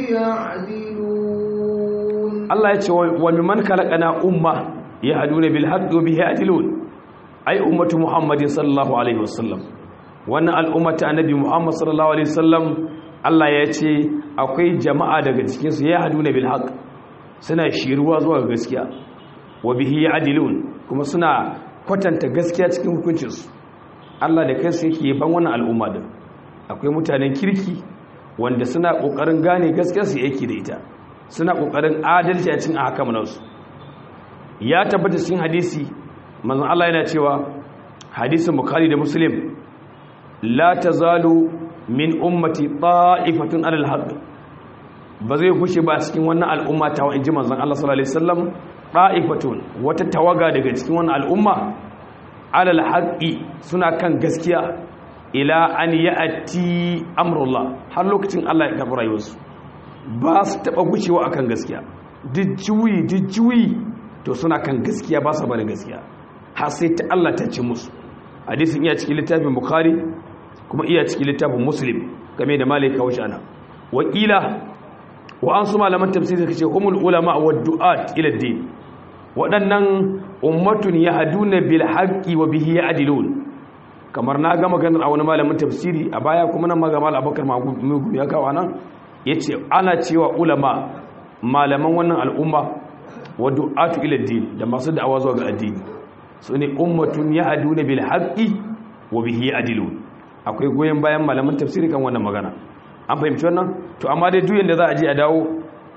يعدلون Allah ya ce wa mimman khalaqana umma yahduna bil haqqi wa bihi ya'dilun ai ummatu muhammadin sallallahu alaihi wasallam wannan al'ummata annabi muhammad sallallahu alaihi wasallam Allah ya ce akwai jama'a daga cikin su yahduna bil haqq suna shiruwa zuwa ga gaskiya wa bihi ya'dilun kuma suna kwatanta gaskiya cikin hukuncinsu Allah da kansa yake ban wannan al'umma din akwai mutanen kirki wanda suna kokarin gane gaskiya su yake da ita suna kokarin adalci a cikin ahkamansu ya tabbata cikin hadisi manzon Allah yana cewa hadisin bukhari da muslim la tazalu min ummati ta'ifatun alal haqq ba zai gushe ba cikin wannan al'umma ta wa'in ji manzon Allah sallallahu alaihi wasallam ta'ifatun wata tawaga daga cikin wannan al'umma alal haqqi suna kan gaskiya ila an ya'ti amrullah har lokacin Allah ya karɓi rayuwarsu ba su taɓa gushewa akan gaskiya duk juyi duk juyi to suna kan gaskiya ba su bari gaskiya har sai ta Allah ta ce musu hadisin iya cikin littafin bukhari kuma iya cikin littafin muslim game da malika wa shana wakila wa an su malaman tafsiri suka ce humul ulama wa du'at ila din waɗannan ummatun yahduna bil haqqi wa bihi ya'dilun kamar na ga maganar a wani malamin tafsiri a baya kuma nan maga mal abakar magumi ya kawo nan yace ana cewa ulama malaman wannan al'umma wa du'atu ila din da masu da'awa zuwa ga addini su ne ummatun yahduna bil haqqi wa bihi ya'dilun akwai goyen bayan malaman tafsiri kan wannan magana an fahimci wannan to amma dai duk yanda za a je a dawo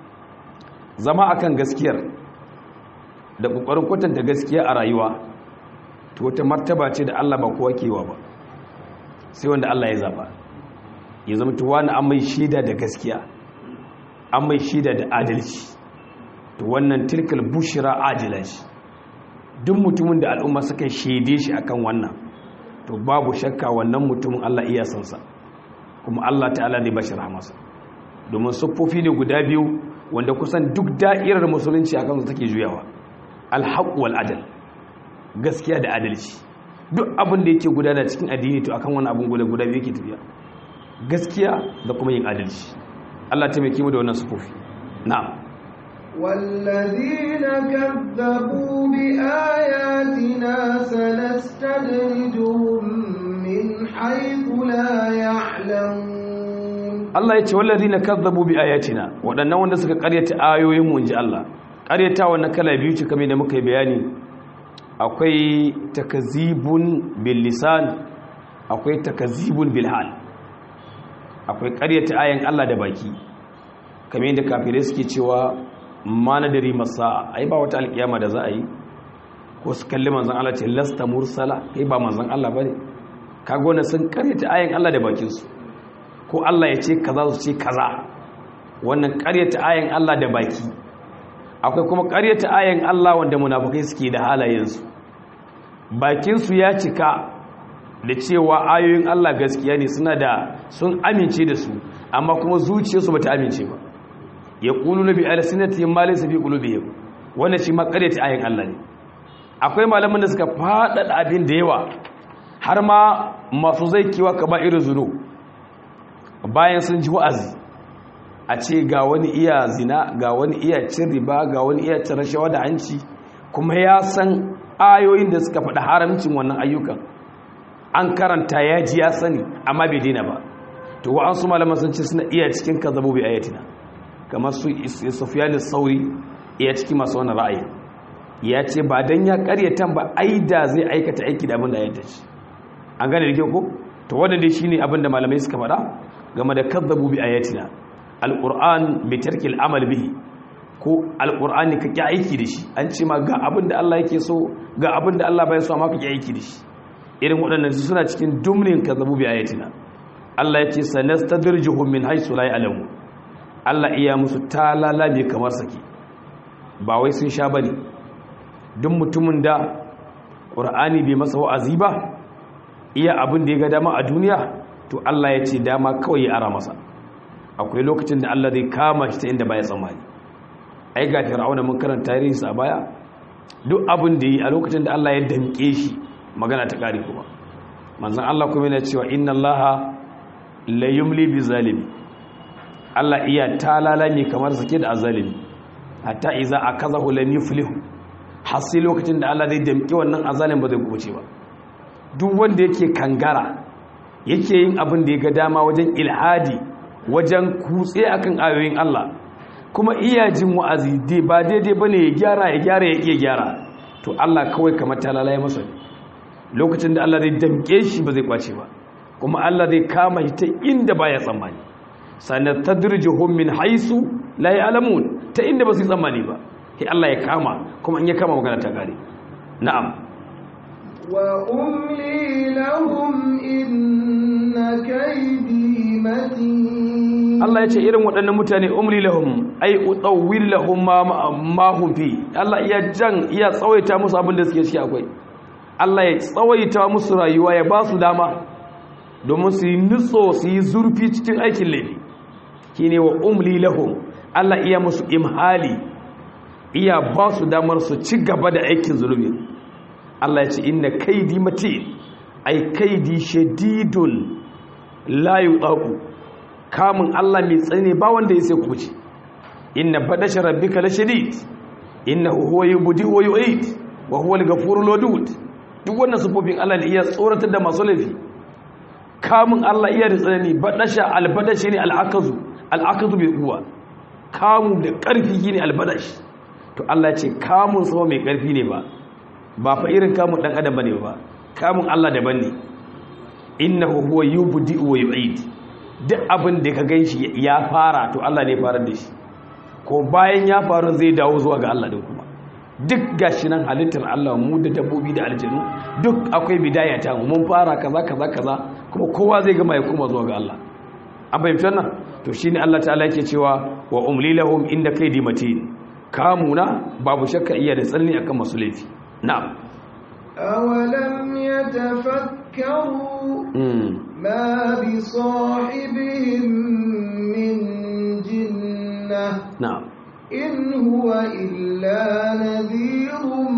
zama akan gaskiyar da kokarin kwatanta gaskiya a rayuwa to wata martaba ce da Allah ba kowa kewa ba sai wanda Allah ya zaba ya zama to wani an mai shaida da gaskiya an mai shaida da adalci to wannan tilkal bushira ajila shi duk mutumin da al'umma suka shaide shi akan wannan to babu shakka wannan mutumin Allah iya san sa kuma Allah ta'ala zai bashi rahmasa domin siffofi ne guda biyu wanda kusan duk da'irar musulunci akan su take juyawa alhaq wal adal gaskiya da adalci duk abin da yake gudana cikin addini to akan wani abin guda guda biyu yake tafiya gaskiya da kuma yin adalci Allah ta mai mu da wannan sufofi na'am والذين كذبوا بآياتنا سنستدرجهم من حيث لا يعلمون Allah ya ce wallazina kazzabu bi ayatina waɗannan wanda suka ƙaryata ayoyin mu inji Allah ƙaryata wannan kala biyu ce kamar da muka yi bayani akwai takazibun bil lisan akwai takazibun bil hal akwai ƙaryata ayan Allah da baki kamar yadda kafirai suke cewa ma nadari masa ai ba wata alƙiyama da za a yi ko su kalli manzon Allah ce lasta mursala kai ba manzon Allah bane kaga wannan sun ƙaryata ayan Allah da bakin su ko Allah ya ce kaza su ce kaza wannan ƙaryata ayan Allah da baki akwai kuma ƙaryata ayan Allah wanda munafukai suke da halayensu bakinsu ya cika da cewa ayoyin Allah gaskiya ne suna da sun amince da su amma kuma zuciyarsu bata amince ba ya ƙulu na bi alisinatihim ma laysa fi qulubihim wannan shi ma ƙaryata ayan Allah ne akwai malaman da suka faɗaɗa abin da yawa har ma masu zai kiwa ka ba irin zuru bayan sun ji wa'azi a ce ga wani iya zina ga wani iya cin riba ga wani iya cin rashawa da hanci kuma ya san ayoyin da suka faɗi haramcin wannan ayyukan an karanta ya ji ya sani amma bai daina ba to wa an su malaman sun ce suna iya cikin kazabo bai ayatina kamar su sufyan sauri iya ciki masu wani ra'ayi ya ce ba dan ya karyatan ba ai da zai aikata aiki da abin da ya tace an gane da ke ko to wanda dai shine abin da malamai suka faɗa game da kazzabu bi ayatina alquran bi tarkil amal bihi ko alqur'ani ka ki aiki da shi an ce ma ga abin da Allah yake so ga abin da Allah bai so amma ka ki aiki da shi irin waɗannan suna cikin dumnin kazzabu bi ayatina Allah ya ce sanastadrijuhum min haythu la ya'lamu Allah iya musu talala ne kamar saki ba wai sun sha bane duk mutumin da qur'ani bai masa wa'azi ba iya abin da ya ga dama a duniya to Allah ya ce dama kawai ya ara masa akwai lokacin da Allah zai kama shi ta inda baya tsammani ai ga fir'auna mun karanta tarihinsa a baya duk abin da yi a lokacin da Allah ya damke shi magana ta kare kuma manzon Allah kuma yana cewa inna Allah la yumli bi zalimi Allah iya talala ne kamar sake da azalimi hatta iza akazahu lam yuflihu har sai lokacin da Allah zai damke wannan azalim ba zai kubuce ba duk wanda yake kangara yake yin abin da ya ga dama wajen ilhadi wajen kutse akan ayoyin Allah kuma iya jin wa'azi dai ba daidai bane ya gyara ya gyara ya iya gyara to Allah kawai kamar talala ya masa lokacin da Allah zai damke shi ba zai kwace ba kuma Allah zai kama shi ta inda baya tsammani sannan tadrijuhum min haisu la ya'lamun ta inda ba su tsammani ba sai Allah ya kama kuma in ya kama magana ta gare na'am wa umli lahum inna kaydi matin Allah ya ce irin waɗannan mutane umli lahum ay utawwil lahum ma ma hum fi Allah iya jan iya tsawaita musu abin da suke ciki akwai Allah ya tsawaita musu rayuwa ya ba su dama domin su yi nutso su yi zurfi cikin aikin laifi shine wa umli lahum Allah iya musu imhali iya ba su damar su ci gaba da aikin zulumi Allah ya ce inna kaidi matin ai kaidi shadidun la yutaqu kamun Allah mai tsane ba wanda ya sai kuce inna badasha rabbika la shadid innahu huwa yubdi wa yu'id wa huwa al-ghafurul wadud duk wannan sufofin Allah ne iya tsoratar da masu laifi kamun Allah iya da tsanani badasha albadashi ne al'akazu al'akazu bai kuwa kamun da ƙarfi shine albadashi to Allah ce kamun sama mai ƙarfi ne ba ba fa irin kamun dan adam bane ba kamun Allah daban ne innahu huwa yubdi wa yu'id duk abin da ka ganshi ya fara to Allah ne farar da shi ko bayan ya faru zai dawo zuwa ga Allah din kuma duk gashi nan halittar Allah mu da dabbobi da aljanu duk akwai bidaya ta mun fara kaza kaza kaza kuma kowa zai gama ya koma zuwa ga Allah an fahimci nan to shine Allah ta'ala yake cewa wa umli lahum inda kaidi matin kamuna babu shakka iya da tsalli akan masu laifi na'am awalam yatafakkaru ma bi sahibihim min jinnah na'am in huwa illa nadhirun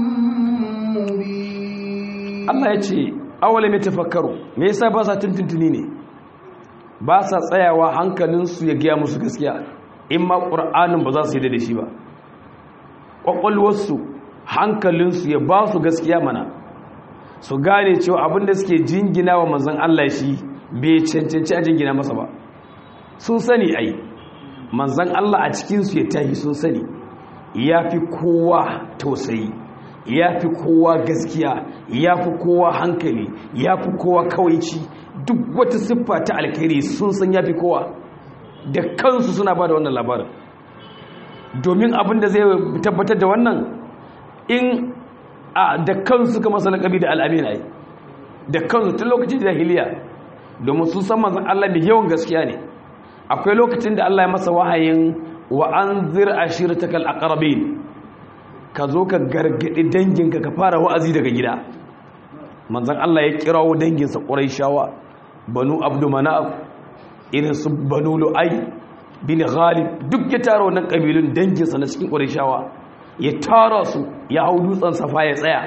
mubin Allah ya ce awalam yatafakkaru me yasa ba sa tuntuntuni ne ba sa tsayawa hankalinsu ya giya musu gaskiya in ma ƙur'anin ba za su yi da shi ba ƙwaƙwalwarsu hankalinsu ya ba su gaskiya mana su gane cewa abinda suke jingina wa manzan Allah shi bai cancanci a jingina masa ba sun sani ai manzan Allah a cikinsu ya tahi sun sani ya fi kowa tausayi ya fi kowa gaskiya ya fi kowa hankali ya fi kowa kawaici duk wata siffa ta alkhairi sun san ya fi kowa da kansu suna ba da wannan labarin domin abin da zai tabbatar da wannan in a da kansu suka masa laƙabi da al'amin ai da kansu tun lokacin jahiliya domin sun san manzan Allah mai yawan gaskiya ne akwai lokacin da Allah ya masa wahayin wa an zir ashiratakal aqrabin ka zo ka gargadi danginka ka fara wa'azi daga gida manzan Allah ya kirawo danginsa shawa banu abdu manaf irin su banu lu'ai bin ghalib duk ya tara wannan kabilun danginsa na cikin shawa ya tara su ya hau dutsen safa ya tsaya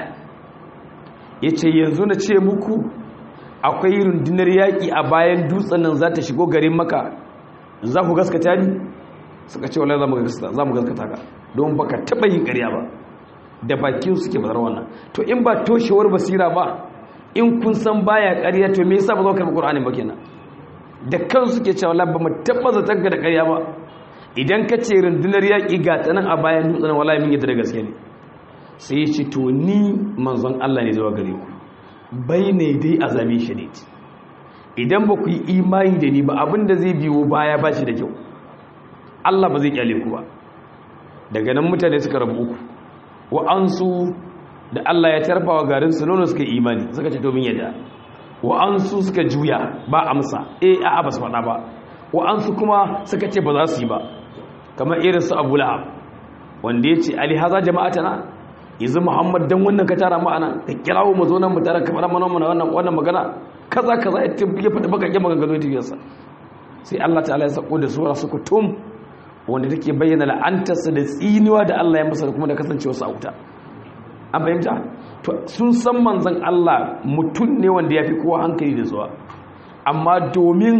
ya ce yanzu na ce muku akwai rundunar yaƙi a bayan dutsen nan za ta shigo garin maka za ku gaskata ni suka ce wala za mu gaskata ka don baka taɓa yin ƙarya ba da bakin suke bazar wannan to in ba toshewar basira ba in kun san baya ƙarya to me yasa ba zo karɓi Qur'ani ba kenan da kan suke cewa la ba mu tabbata tagga da ƙarya ba idan ka ce rundunar yaƙi ga ta nan a bayan dutsen wallahi mun yadda da gaske ne sai ya ce to ni manzon Allah ne zuwa gare ku bai ne dai azami shadid idan ba ku yi imani da ni ba abinda zai biyo baya ba shi da kyau Allah ba zai kyale ku ba daga nan mutane suka rabu uku wa'ansu da Allah ya tarfawa garin su nono suka imani suka ce domin yadda wa'ansu suka juya ba amsa eh a'a ba su faɗa ba wa'ansu kuma suka ce ba za su yi ba kamar irin su Abu Lahab wanda ya ce ali haza jama'atana yanzu Muhammad dan wannan ka tara mu ana ka kirawo mu zo nan mu tara kamar mana wannan wannan magana kaza kaza ya faɗi bakakken maganganu tafiyarsa sai Allah ta'ala ya sako da sura su kutum wanda take bayyana la'antarsa da tsiniwa da Allah ya masa da kuma da kasancewa sa wuta an fahimta to sun san manzon Allah mutum ne wanda ya fi kowa hankali da zuwa amma domin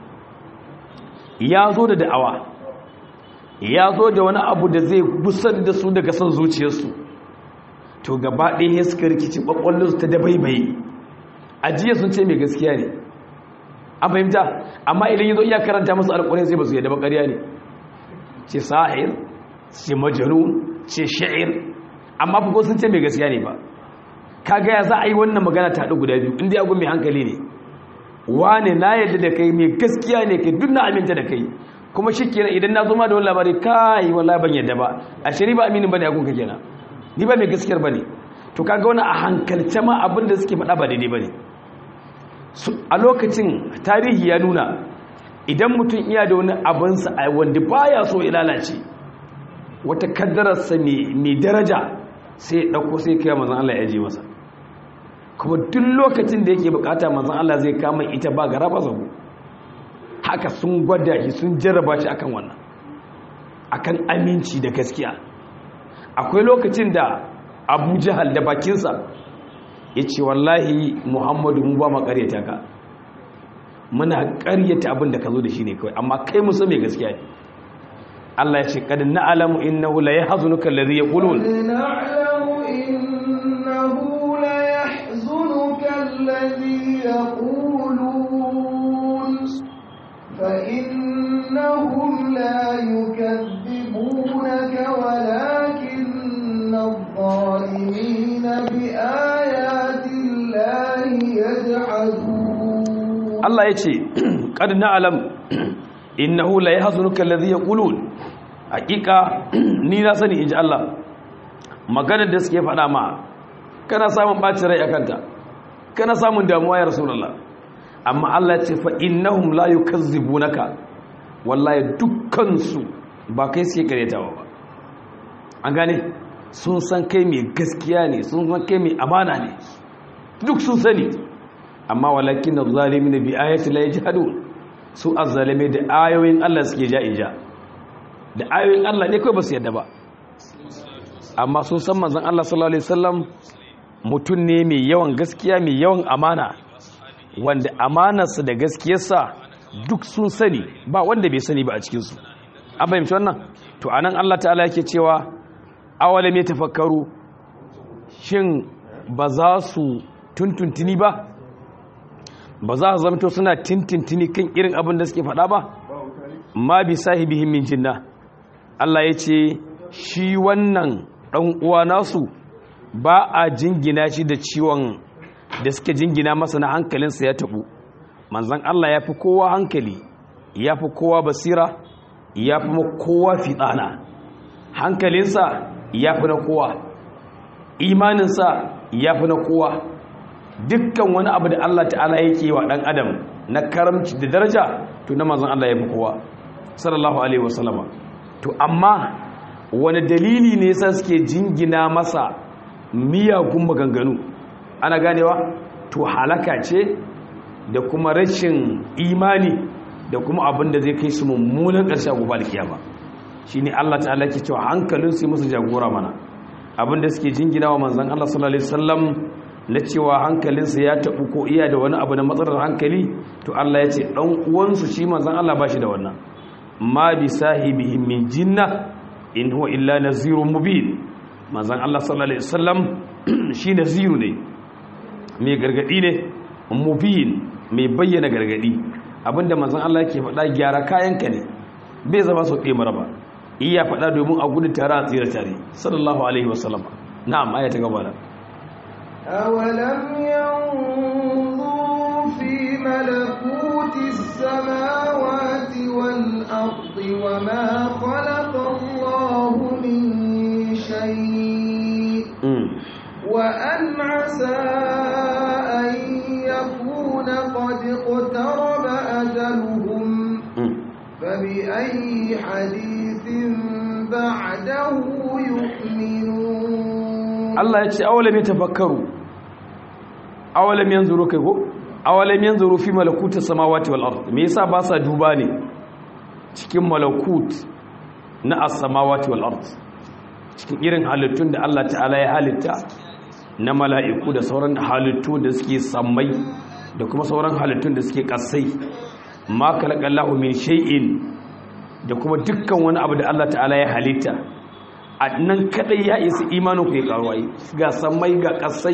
ya zo da da'awa ya zo da wani abu da zai busar da su daga son zuciyarsu to gaba ɗaya ya suka rikici ƙwaƙwallinsu ta dabaibaye ajiya sun ce mai gaskiya ne an fahimta amma idan ya zo iya karanta masu alƙwarai sai ba su yadda bakariya ne ce sahir ce majanun ce sha'ir amma fuko sun ce mai gaskiya ne ba kaga ya za a yi wannan magana ta haɗu guda biyu inda ya mai hankali ne wane na yadda da kai mai gaskiya ne kai duk na aminta da kai kuma shi kenan idan na zo ma da wani labari kai wallahi ban yadda ba a shiri ba aminin bane a gunka kenan ni ba mai gaskiyar bane to kaga wani a hankalce ma abin da suke faɗa ba daidai bane a lokacin tarihi ya nuna idan mutum iya da wani abinsa a wanda baya so ya lalace wata kaddararsa mai daraja sai ya ɗauko sai kai mazan Allah ya je masa kuma duk lokacin da yake bukata mazan Allah zai kama ita ba gara ba zago haka sun gwada shi sun jarraba shi akan wannan akan aminci da gaskiya akwai lokacin da abu jihal da bakinsa ya ce wallahi muhammadu mu ba ma karyata ka muna karyata abin da ka zo da shi ne kawai amma kai musu mai gaskiya ne Allah ya ce kad na'lamu innahu la yahzunuka alladhi yaqulun na'lamu innahu la yahzunuka alladhi yaqulun fa innahum la yukadzibunaka walakinna adh-dhalimina bi ayati llahi yaj'alun Allah ya ce kad na'lam innahu la yahzunuka alladhi yaqulun hakika ni na sani inji Allah maganar da suke faɗa ma kana samun bacin rai akanta kana samun damuwa ya rasulullah amma Allah ya ce fa innahum la yukazzibunaka wallahi dukkan su ba kai suke karetawa ba an gane sun san kai mai gaskiya ne sun san kai mai amana ne duk sun sani amma walakin adh-dhalimin bi ayati la yajhadun su azzalime da ayoyin Allah suke ja ija da ayoyin Allah ne kai ba su yadda ba amma sun san manzon Allah sallallahu alaihi wasallam mutum ne mai yawan gaskiya mai yawan amana wanda amanarsa da gaskiyarsa duk sun sani ba wanda bai sani ba a cikin su an fahimci wannan to anan Allah ta'ala yake cewa awalam ya tafakkaru shin ba za su tuntuntuni ba ba za su zamto suna tintintini kan irin abin da suke faɗa ba ma bi sahibihim min jinna Allah ya ce shi wannan ɗan uwa nasu ba a jingina shi da ciwon da suke jingina masa na hankalinsa ya taɓu manzan Allah ya fi kowa hankali ya fi kowa basira ya fi kowa fitsana hankalinsa ya fi na kowa imaninsa ya fi na kowa dukkan wani abu da Allah ta'ala yake wa ɗan adam na karamci da daraja to na manzan Allah ya fi kowa sallallahu alaihi wasallama to amma wani dalili ne yasa suke jingina masa miyagun maganganu ana ganewa to halaka ce da kuma rashin imani da kuma abin da zai kai su mummunan ƙarshe gobe alkiyama shine Allah ta'ala ke cewa hankalin su musu jagora mana abin da suke jingina wa manzon Allah sallallahu alaihi wasallam na cewa hankalinsa ya tabu ko iya da wani abu na matsalar hankali to Allah ya ce dan uwansu shi manzon Allah ba shi da wannan ma bi sahibihi min jinna in huwa illa nazirun mubin manzon Allah sallallahu alaihi wasallam shi naziru ne mai gargadi ne mubin mai bayyana gargadi abinda manzon Allah yake faɗa gyara kayanka ne bai zama sau ɗaya maraba iya faɗa domin a gudu tare a tsira tare sallallahu alaihi wasallam na'am aya ta gaba da أولم ينظروا في ملكوت السماوات والأرض وما خلق الله من شيء وأن عسى أن يكون قد اقترب أجلهم فبأي حديث بعده يؤمنون Allah ya ce awalam ya tafakkaru awalam yanzuru kai ko awalam yanzuru fi malakutis samawati wal ard me yasa ba sa duba ne cikin malakut na as-samawati wal ard cikin irin halittun da Allah ta'ala ya halitta na mala'iku da sauran halittu da suke sammai da kuma sauran halittun da suke kasai ma kalakallahu min shay'in da kuma dukkan wani abu da Allah ta'ala ya halitta a nan kadai ya isa imanin ku ya karuwa ga sammai ga kasai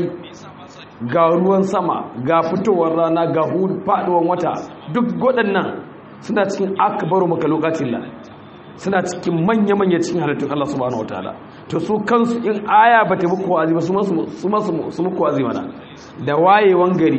ga ruwan sama ga fitowar rana ga faduwan wata duk waɗannan suna cikin akbaru makalokacin la suna cikin manya-manya cikin halittun Allah subhanahu wataala to su kansu in aya ba ta muku wazi ba su muku wazi mana da wayewan gari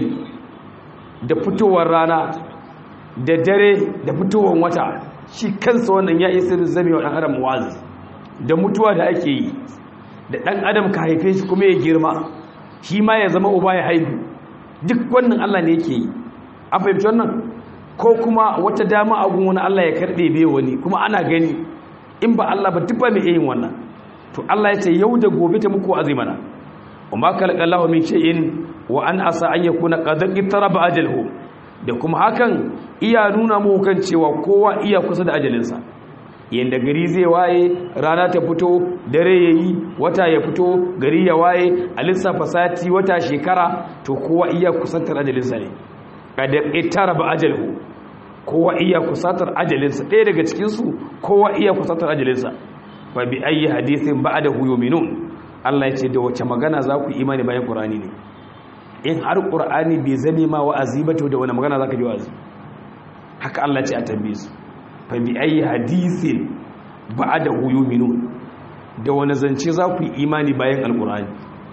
da fitowar rana da dare da fitowar wata shi kansa wannan ya isa zame wa ɗan adam wazi da mutuwa da ake yi da ɗan adam ka haife shi kuma ya girma shi ma ya zama uba ya haihu duk wannan Allah ne yake yi an fahimci wannan ko kuma wata dama a gun wani Allah ya karɓe bai wani kuma ana gani in ba Allah ba duk ba mai yin wannan to Allah ya ce yau da gobe ta muku azimana umma khalaqallahu min shay'in wa an asa an yakuna qad ittaraba ajalhu da kuma hakan iya nuna mu kan cewa kowa iya kusa da ajalinsa yanda gari zai waye rana ta fito dare yayi wata ya fito gari ya waye a lissafa sati wata shekara to kowa iya kusantar ajalinsa ne kada itara ba ajalhu kowa iya kusantar ajalinsa ɗaya daga cikinsu kowa iya kusantar ajalinsa fa bi ayi hadithin ba'dahu yu'minun Allah ya ce da wace magana za ku imani bayan Qur'ani ne in har Qur'ani bai zame ma wa'azi ba to da wani magana za ka ji wa'azi haka Allah ce a tambaye su fa bi ayi hadithin ba'dahu yu'minun da wani zance za ku yi imani bayan alqur'ani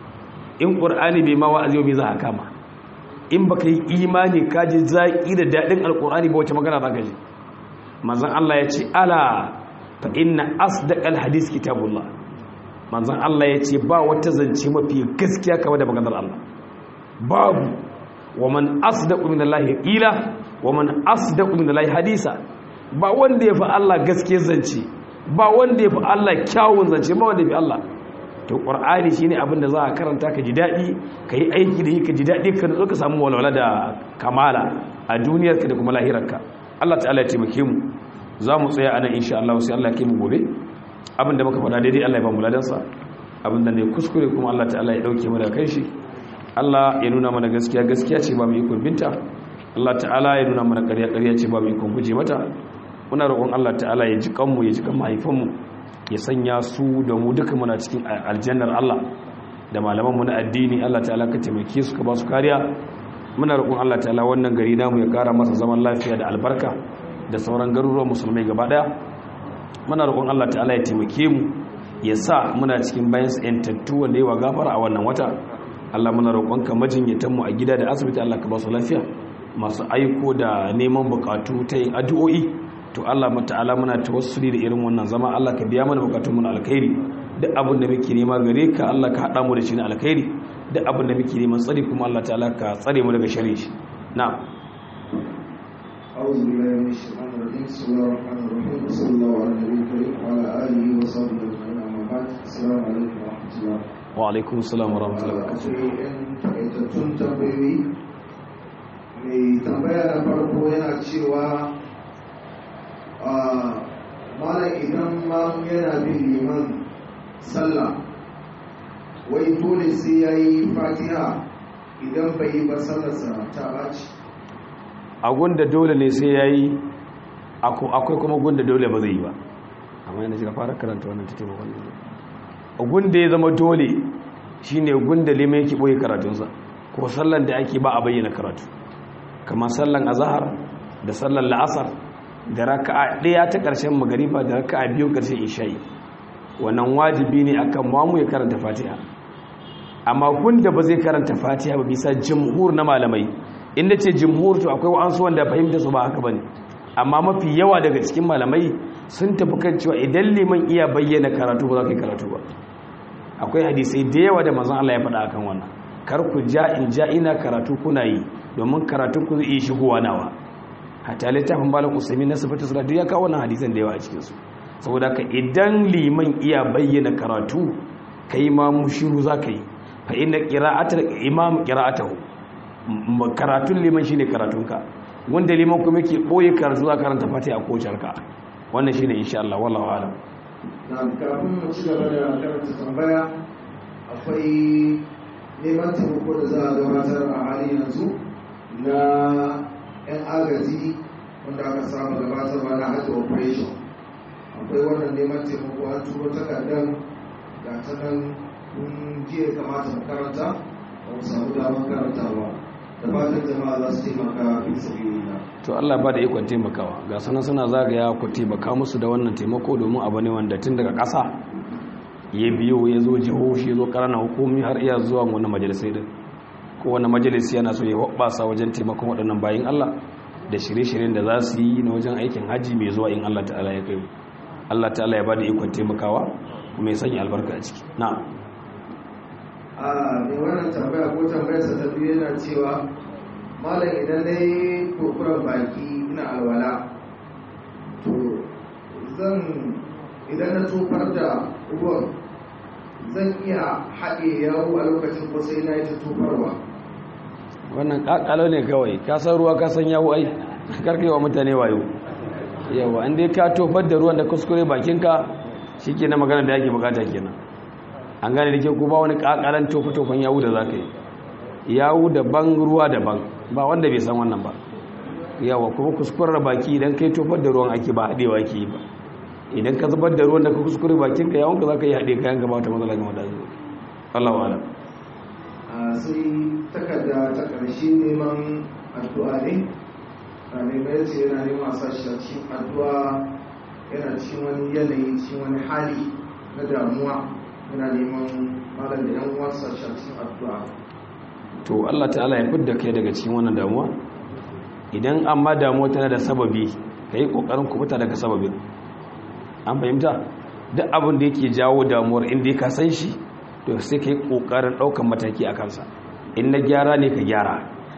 in Qur'ani bai ma wa'azi ba za ka kama in baka yi imani ka ji zaki da dadin alqur'ani ba wace magana za ka ji manzon Allah ya ce ala fa inna asdaqal hadith kitabullah manzon Allah ya ce ba wata zance mafi gaskiya kamar da maganar Allah babu wa man asdaqu minallahi qila wa man asdaqu minallahi hadisa ba wanda yafi Allah gaskiyar zance ba wanda yafi Allah kyawun zance ba wanda yafi Allah to qur'ani shine abin da za ka karanta ka ji dadi ka yi aiki da yi ka ji dadi ka nutsu ka samu walwala da kamala a duniyarka da kuma lahirarka Allah ta'ala ya taimake mu za mu tsaya anan insha Allah sai Allah ya kai mu gobe abin da muka faɗa daidai Allah ya ba mu ladansa abin da ne kuskure kuma Allah ta'ala ya dauke mu daga kai shi Allah ya nuna mana gaskiya gaskiya ce ba mu ikon binta Allah ta'ala ya nuna mana ƙarya ƙarya ce ba mu ikon guje mata muna roƙon Allah ta'ala ya ji kanmu ya ji kan mahaifanmu ya sanya su da mu duka muna cikin aljannar Allah da malaman mu na addini Allah ta'ala ka taimake su ka ba su kariya muna roƙon Allah ta'ala wannan gari namu ya ƙara masa zaman lafiya da albarka da sauran garuruwan musulmai gaba daya muna roƙon Allah ta'ala ya taimake mu ya sa muna cikin bayan yantattu wanda yawa gafara a wannan wata Allah muna roƙonka majinyatan mu a gida da asibiti Allah ka ba su lafiya masu aiko da neman bukatu ta yin addu'o'i to Allah ta'ala muna tawassuli da irin wannan zama Allah ka biya mana bukatun mu na alkhairi duk abin da muke nema gare ka Allah ka hada mu da shi na alkhairi duk abin da muke neman tsari kuma Allah ta'ala ka tsare mu daga sharri shi na'am أعوذ بالله من الشيطان الرجيم بسم الله الرحمن الرحيم وصلى الله على النبي الكريم وعلى آله وصحبه أجمعين أما بعد السلام عليكم ورحمة الله wa alaikum assalam wa rahmatullahi wa barakatuh akwai yan takaitattun tambayoyi mai tambaya na farko yana cewa a malam idan mamu yana bin liman sallah wai dole sai ya yi fatiha idan bai yi ba sallarsa ta baci a gunda dole ne sai yayi akwai kuma gunda dole ba zai yi ba amma yana shiga fara karanta wannan ta taimakon ne a gunda ya zama dole shine gunda limai yake boye karatunsa ko sallan da ake ba a bayyana karatu kamar sallan azhar da sallan la'asar da raka'a ɗaya ta ƙarshen magariba da raka'a biyu ƙarshen isha'i wannan wajibi ne akan mamu ya karanta fatiha amma gunda ba zai karanta fatiha ba bisa jumhur na malamai inda ce jumhur to akwai wa'ansu wanda fahimta su ba haka bane amma mafi yawa daga cikin malamai sun tafi kan cewa idan liman iya bayyana karatu ba za ka yi karatu ba akwai hadisai da yawa da manzon Allah ya faɗa akan wannan kar ku ja in ja ina karatu kuna yi domin karatun ku zai iya shigowa nawa hatta littafin malam usaimi na sifatu salatu ya kawo wannan hadisan da yawa a cikin su saboda ka idan liman iya bayyana karatu kai ma mushiru za ka yi fa inna qira'atul imam qira'atuhu karatun liman shine karatunka wanda liman kuma yake boye karatu za karanta fatiha a kocarka wannan shine insha Allah wallahu alam na kafin mu ci gaba da karanta tambaya akwai neman taimako da za a gabatar a hali yanzu na 'yan agaji wanda aka saba gabatarwa na hajji operation akwai wannan neman taimako an turo takardar ga ta nan kun jiya kamata mu karanta ba mu samu damar karantawa da fatan jama'a za su taimaka fi sabilillah to Allah ba da ikon taimakawa ga sanan suna zagaya ku taimaka musu da wannan taimako domin abu ne wanda tun daga ƙasa ya biyo ya zo jihohi ya zo ƙaranan hukumi har iya zuwa wani majalisai din ko wani majalisi yana so ya hoɓɓasa wajen taimakon waɗannan bayin Allah da shirye-shiryen da za su yi na wajen aikin hajji mai zuwa in Allah ta'ala ya kai Allah ta'ala ya ba da ikon taimakawa kuma ya sanya albarka a ciki na'am a mai wannan tambaya ko tambayarsa ta biyu yana cewa malam idan na yi kurkuren baki ina alwala to zan idan na tofar da ruwan zan iya haɗe yawo a lokacin ko sai na yi ta tofarwa wannan kakalo ne kawai ka san ruwa ka san yawo ai karkai wa mutane wayo yawa an dai ka tofar da ruwan da kuskure bakinka shi ke na magana da yake bukata kenan an gane da ke ku ba wani kakalan tofa-tofan yawu da za ka yi yawu daban ruwa daban ba wanda bai san wannan ba yawa kuma kuskurar baki idan kai tofar da ruwan ake ba haɗewa ke yi ba idan ka zubar da ruwan da ka kuskure bakinka yawon ka za ka yi haɗe kayan gaba ta matsala game da zuwa Allah wa'ala sai takarda ta ƙarshe neman addu'a ne a neman yace yana neman a sashi a cikin addu'a yana cikin wani yanayi cikin wani hali na damuwa yana neman malam da yan uwansa shi a cikin addu'a to Allah ta'ala ya fidda kai daga cikin wannan damuwa idan amma damuwa tana da sababi ka yi ƙoƙarin kubuta daga sababin an fahimta duk abin da yake jawo damuwar inda ka san shi to sai ka yi ƙoƙarin ɗaukan mataki a kansa in na gyara ne ka gyara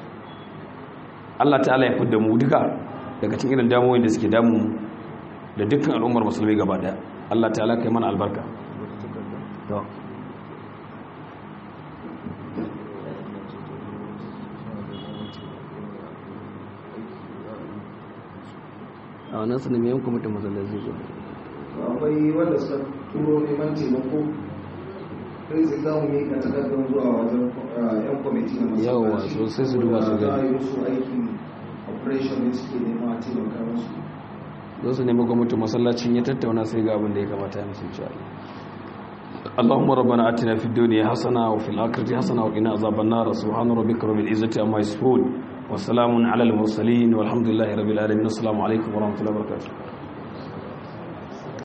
Allah ta'ala ya fidda mu duka daga cikin irin damuwoyin da suke damu da dukkan al'ummar musulmi gaba daya Allah ta'ala kai mana albarka a wannan su ne mai yanku mutum matsalar zai zo akwai wanda suka turo neman taimako kai sai za mu yi ka takardar zuwa wajen yan kwamiti na masallaci Yawwa, so sai su duba su gani. za a yi musu aikin operation ne suke nema a taimaka musu don su nemi gwamnatin masallacin ya tattauna sai ga abin da ya kamata ya musu insha Allah اللهم ربنا آتنا في الدنيا حسنة وفي الآخرة حسنة وقنا عذاب النار سبحان ربك رب العزة عما يصفون وسلام على المرسلين والحمد لله رب العالمين السلام عليكم ورحمة الله وبركاته